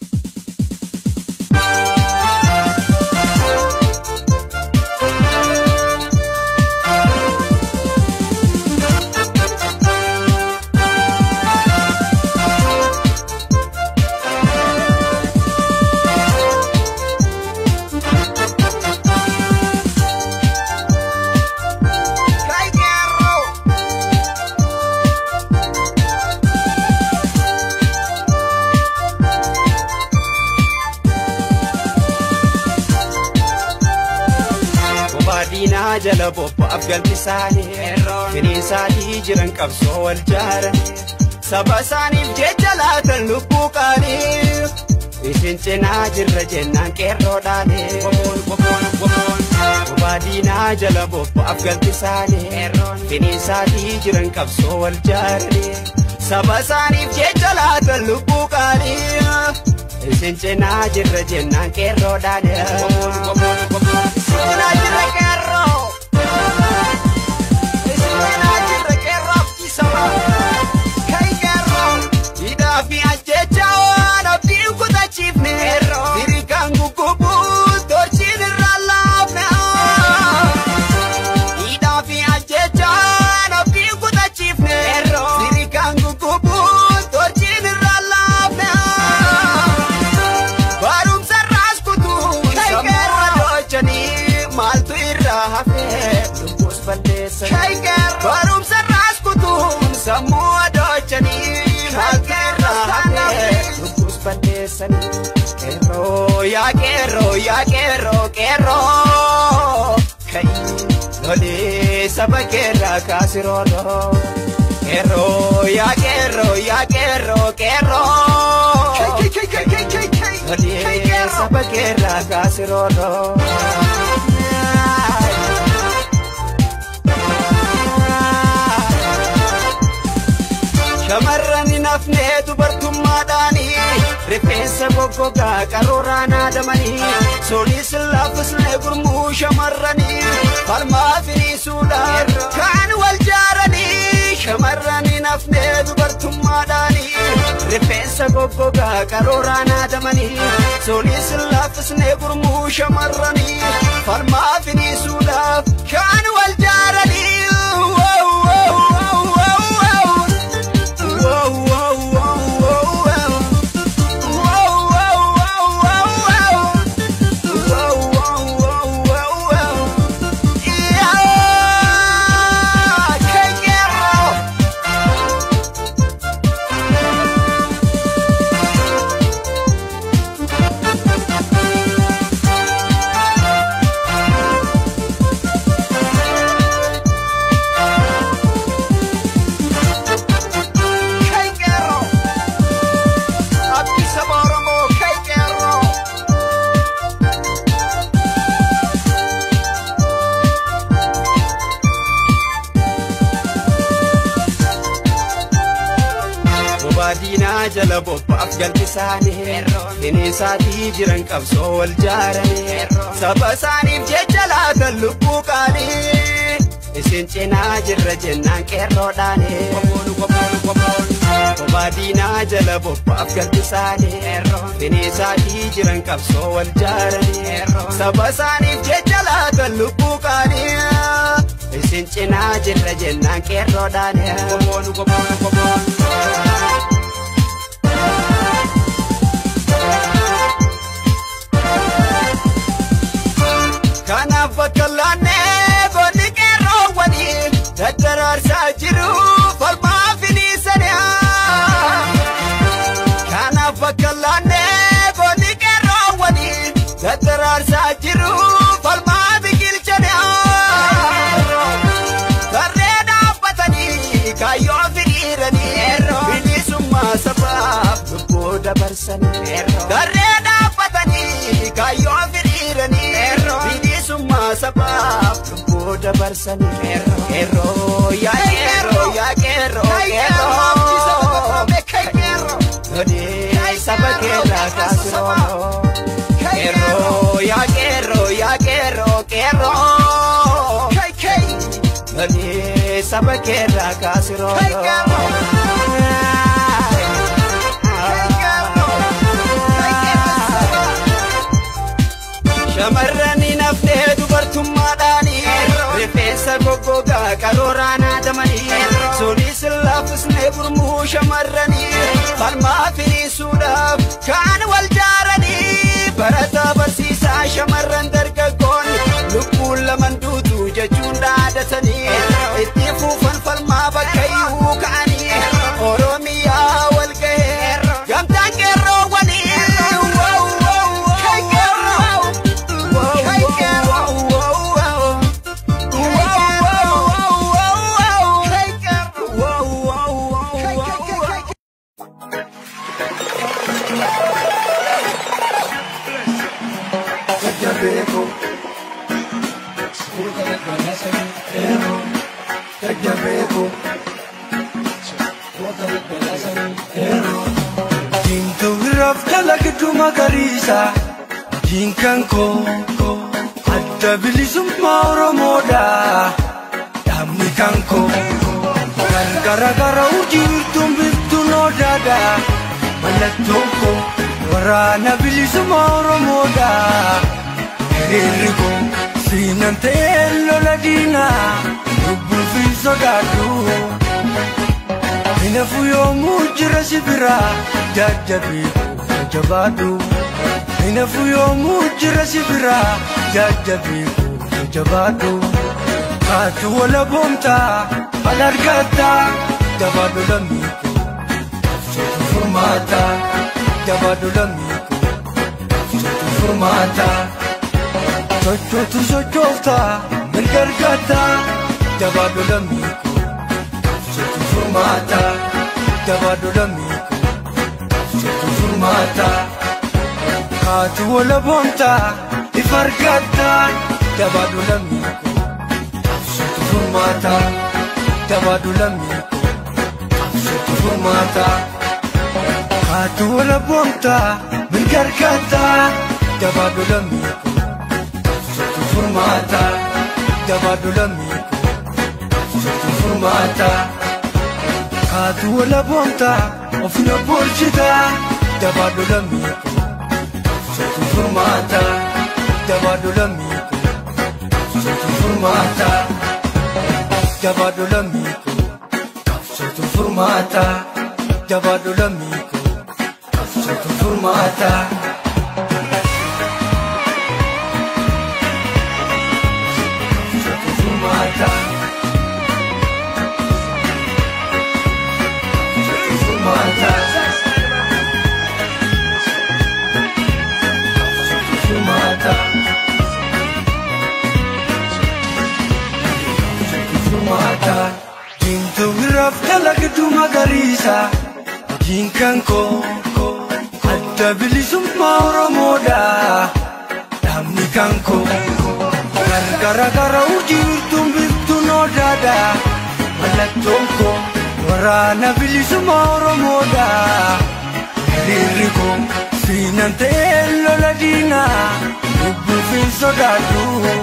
Kay Kero. Bobaadinaa jala bobba'aaf galti isaanii Finiinsaatii jiran qabsoo wal jaaran Saba isaaniif jecha laatan lubbuu qaanii Isin cinaa jirra jennaan qeerroodhaani Bobaadinaa jala bobba'aaf galti isaanii Finiinsaatii jiran qabsoo wal jaaran Saba isaaniif jecha laatan lubbuu qaanii Isin cinaa jirra jennaan qeerroodhaani Isinaa jirra qeerroo. Isinaa jirra qeerroo abdii sabaa. Kay qeerroo. Hidhaa fi ajjecha waan abdiin kutachiifne Firikaan guggubuu torchiin irraa laafne Hidhaa fi ajjecha waan abdiin kutachiifne Firikaan guggubuu torchiin irraa laafne Barumsa irraas kutuu sammuu adochanii maaltu irraa hafe lubbuus balleessan Kay qeerroo. Barumsa irraas kutuu sammuu adochanii maaltu irraa hafe lubbuus balleessan Qeerroo yaa qeerroo yaa qeerroo qeerroo Kayi lolee saba keerraa kaasirooroo Qeerroo yaa qeerroo yaa qeerroo qeerroo Kay kay kay kay kay kay. Kay Lolee qeerroo. saba keerraa kaasirooroo Shamarran hin hafne dubartummaadhaanii Rifeensa goggogaa qaruuraa naadamanii Sooliis laaffisne gurmuu shamarranii Falmaa firiisuudhaan kaan wal jaaranii Shamarran hin hafne dubartummaadhaanii Rifeensa goggogaa qaruuraa naadamanii Sooliis laaffisne gurmuu shamarranii Falmaa firiisuudhaaf kaan wal jaaranii Wow, wow, wow, wow, wow. Kay qeerroo. Abdii saba Oromoo kay qeerroo. Bobaadinaa jala bobba'aaf galti isaanii Finiinsaatii jiran qabsoo wal jaaranii Saba isaaniif jecha laatan lubbuu qaanii Isin cinaa jirra jennaan qeerroodhaani Bobaadinaa jala bobba'aaf galti isaanii Finiinsaatii jiran qabsoo wal jaaranii Saba isaaniif jecha laatan lubbuu qaanii Isin cinaa jirra jennaan qeerroodhaani Kanaaf bakka laannee goonni qeerroowwanii daddaraarsaa jiru falmaa finiisanii. Kanaaf bakka laannee goonni qeerroowwanii daddaraarsaa jiru falmaa biqilchanii. Tarree dhaabbatanii kaayyoo firiiranii bilisummaa sabaaf lubbuu dabarsanii. Tarree dhaabbatanii kaayyoo firiiranii bilisummaa sabaaf lubbuu dabarsanii. Qeerroo yaa qeerroo yaa qeerroo Kay qeerroo. Abdii saba Oromoo kay qeerroo. Lolee saba keerraa kaasiroo. Kay Qeerroo yaa qeerroo yaa qeerroo qeerroo. Kay kay. Lolee saba keerraa kaasiroo. Kay qeerroo. Shamarranii naftee dubartummaadhaanii rifeensa goggogaa qarooraan haadamanii sunis laafisnee gurmuu shamarranii falmaa firiisuudhaaf kaan wal jaaranii barataa barsiisaa shamarran dargaggoon lubbuun laman duutu jechuun dhaadatanii itti fuufan falmaa bakka iyyuu ka'anii oromiyaa wal ga'ee gamtaan qeerroowwanii Diimtuu biraaf dalagduu magariisa diinkan koo adda bilisummaa Oromoodha dhaabni kan koo kan garagara urjiirtuun biftuun odaadha mallattoon koo waraana bilisummaa Oromoodha hiriirri koo siinan ta'ee lola diinaa lubbuun fi sodaadhu. Hinafu yoomuu jira si bira jajjabii jabaadhu. Hinafu yoomuu jira si bira jajjabii jabaadhu. Kaatu wala boomtaa al argataa jabaadhu lammiiku. Sotu furmaata jabaadhu lammiiku. Sotu furmaata. Sochootu sochooftaa mirga argataa jabaadhu lammiiku. Sotu furmaata jabaadhu lammiiku. Sotu furmaata. Kaatu wala boomtaa ifa argataa jabaadhu lammiiku. Sotu furmaata jabaadhu lammiiku. Sotu furmaata. Kaatu wala boomtaa mirga argataa jabaadhu lammiiku. Sotu furmaata jabaadhu lammiiku. Sotu furmaata. Kaatu wala boomtaa ofina bulchitaa jabaadhu lammiiku. Sotu furmaata jabaadhu lammiiku. Sotu furmaata jabaadhu lammiiku. Sotu furmaata jabaadhu lammiiku. Sotu furmaata. Sotu furmaata. Sotu furmaata. Sotu furmaata. Sotu furmaata. Diimtuu biraaf dalagduu magariisa diinkan koo adda bilisummaa Oromoodha dhaabni kan koo gargara gara urjiirtuun biftuun odaadha mallattoon koo waraana bilisummaa Oromoodha hiriirri koo siinan ta'ee lola diinaa lubbuu fi sodaadhu.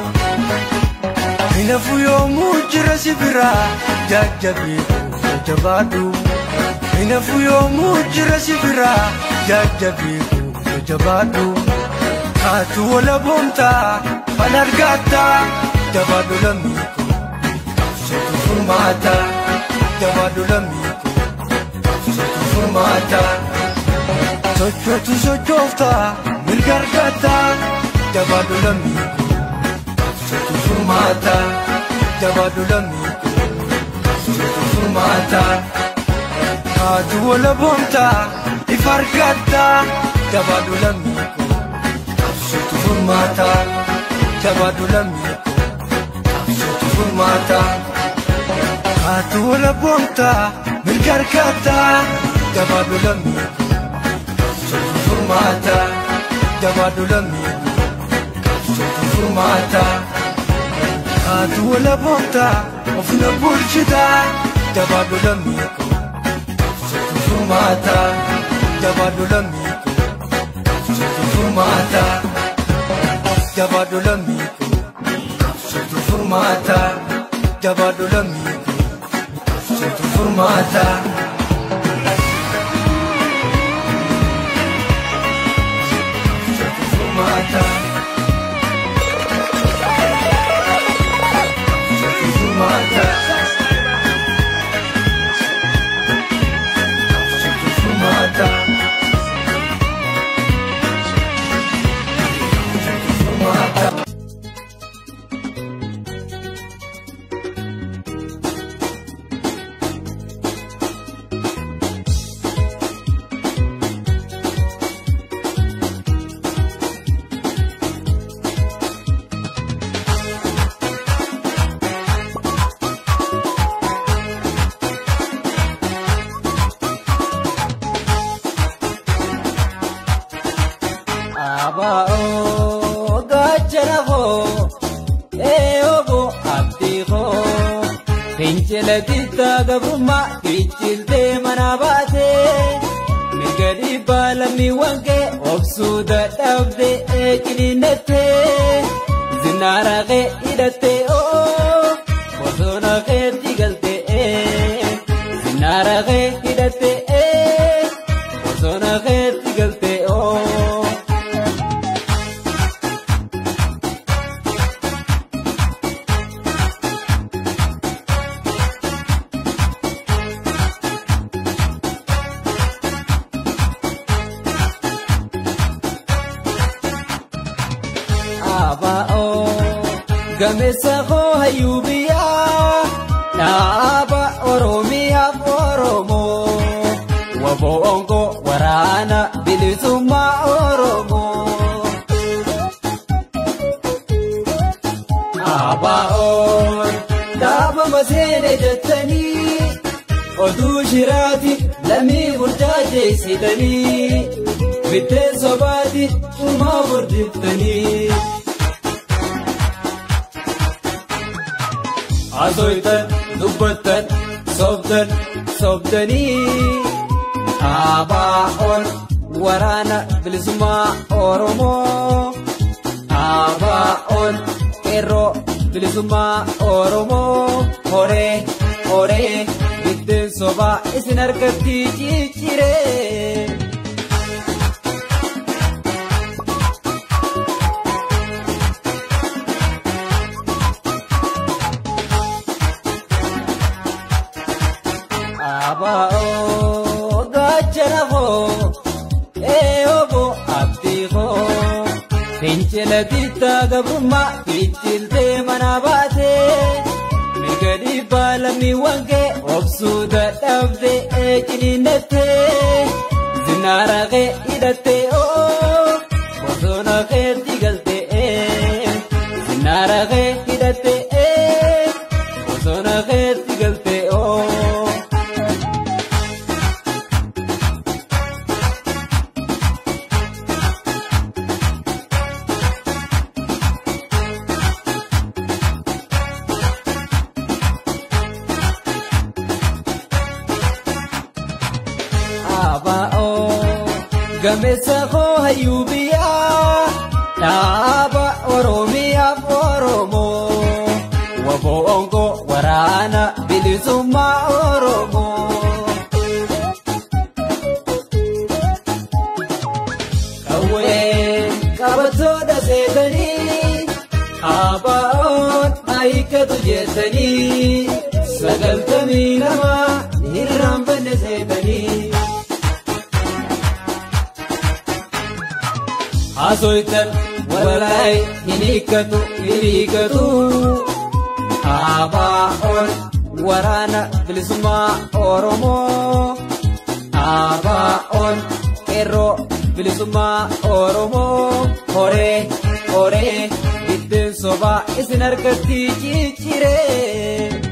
Hinafu yoomuu jira si bira jajjabii jabaadhu. Hinafu yoomuu jira si bira jajjabii jabaadhu. Kaatu wala boomtaa fal argataa jabaadhu lammiiku. Sotu furmaata jabaadhu lammiiku. Sotu furmaata. Sochootu sochooftaa mirga argataa jabaadhu lammiiku. Sotu furmaata jabaadhu lammiiku. Sotu furmaata. Kaatu wala boomtaa ifa argataa jabaadhu lammiiku. Sotu furmaata jabaadhu lammiiku. Sotu furmaata. Kaatu wala boomtaa mirga argataa jabaadhu lammiiku. Sotu furmaata jabaadhu lammiiku. Sotu furmaata. Kaatu wala boomtaa ofina bulchitaa jabaadhu lammiiku. Sotu furmaata jabaadhu lammiiku. Sotu furmaata jabaadhu lammiiku. Sotu furmaata jabaadhu lammiiku. Sotu furmaata. Sotu furmaata. Abaa'oo gaachana koo eeyooboo abdii koo fincila bittaa gabrummaa fichiltee mana baatee mirga dhiibbaa lammiiwwan kee obsuu dadhabde eeqiliinattee zinaara kee hidhattee oo bosona keetti galtee zinaara kee hidhattee bosona keetti galtee oo. Abaa'oo gameessa koo hayyuu biyyaa dhaaba Oromiyaaf Oromoo wabo'oon koo waraana bilisummaa Oromoo. Abaa'oon dhaaba maseene jettanii oduu shiraati lammii burjaajeessitanii biddeen sobaati dhumaa burdiftanii. Asoytan dubbattan sobdan sobdanii Abaa'oon waraana bilisummaa Oromoo Abaa'oon qeerroo bilisummaa Oromoo horee horee biddeen sobaa isin harkatti cicciree. Abaa'oo gaachana koo eeyooboo abdii koo fincila bittaa gabrummaa fichiltee mana baatee mirga dhiibbaa lammiiwwan kee obsuu dadhabde eeqiliinattee zinaara kee hidhattee oo bosona keetti galtee zinaara kee hidhattee bosona keetti galtee oo. Abaa'oo gameessa koo hayyuu biyyaa dhaaba Oromiyaaf Oromoo wabo'oon koo waraana bilisummaa Oromoo. Qawwee qabattoota seetanii abaa'oon ayikkatu jettanii sagaltamii namaa hirraanfanne seetanii. Asoytan walaay hin hiikkatu hin hiikkatu Abaa'oon waraana bilisummaa Oromoo Abaa'oon qeerroo bilisummaa Oromoo horee horee biddeen sobaa isin harkatti cicciree.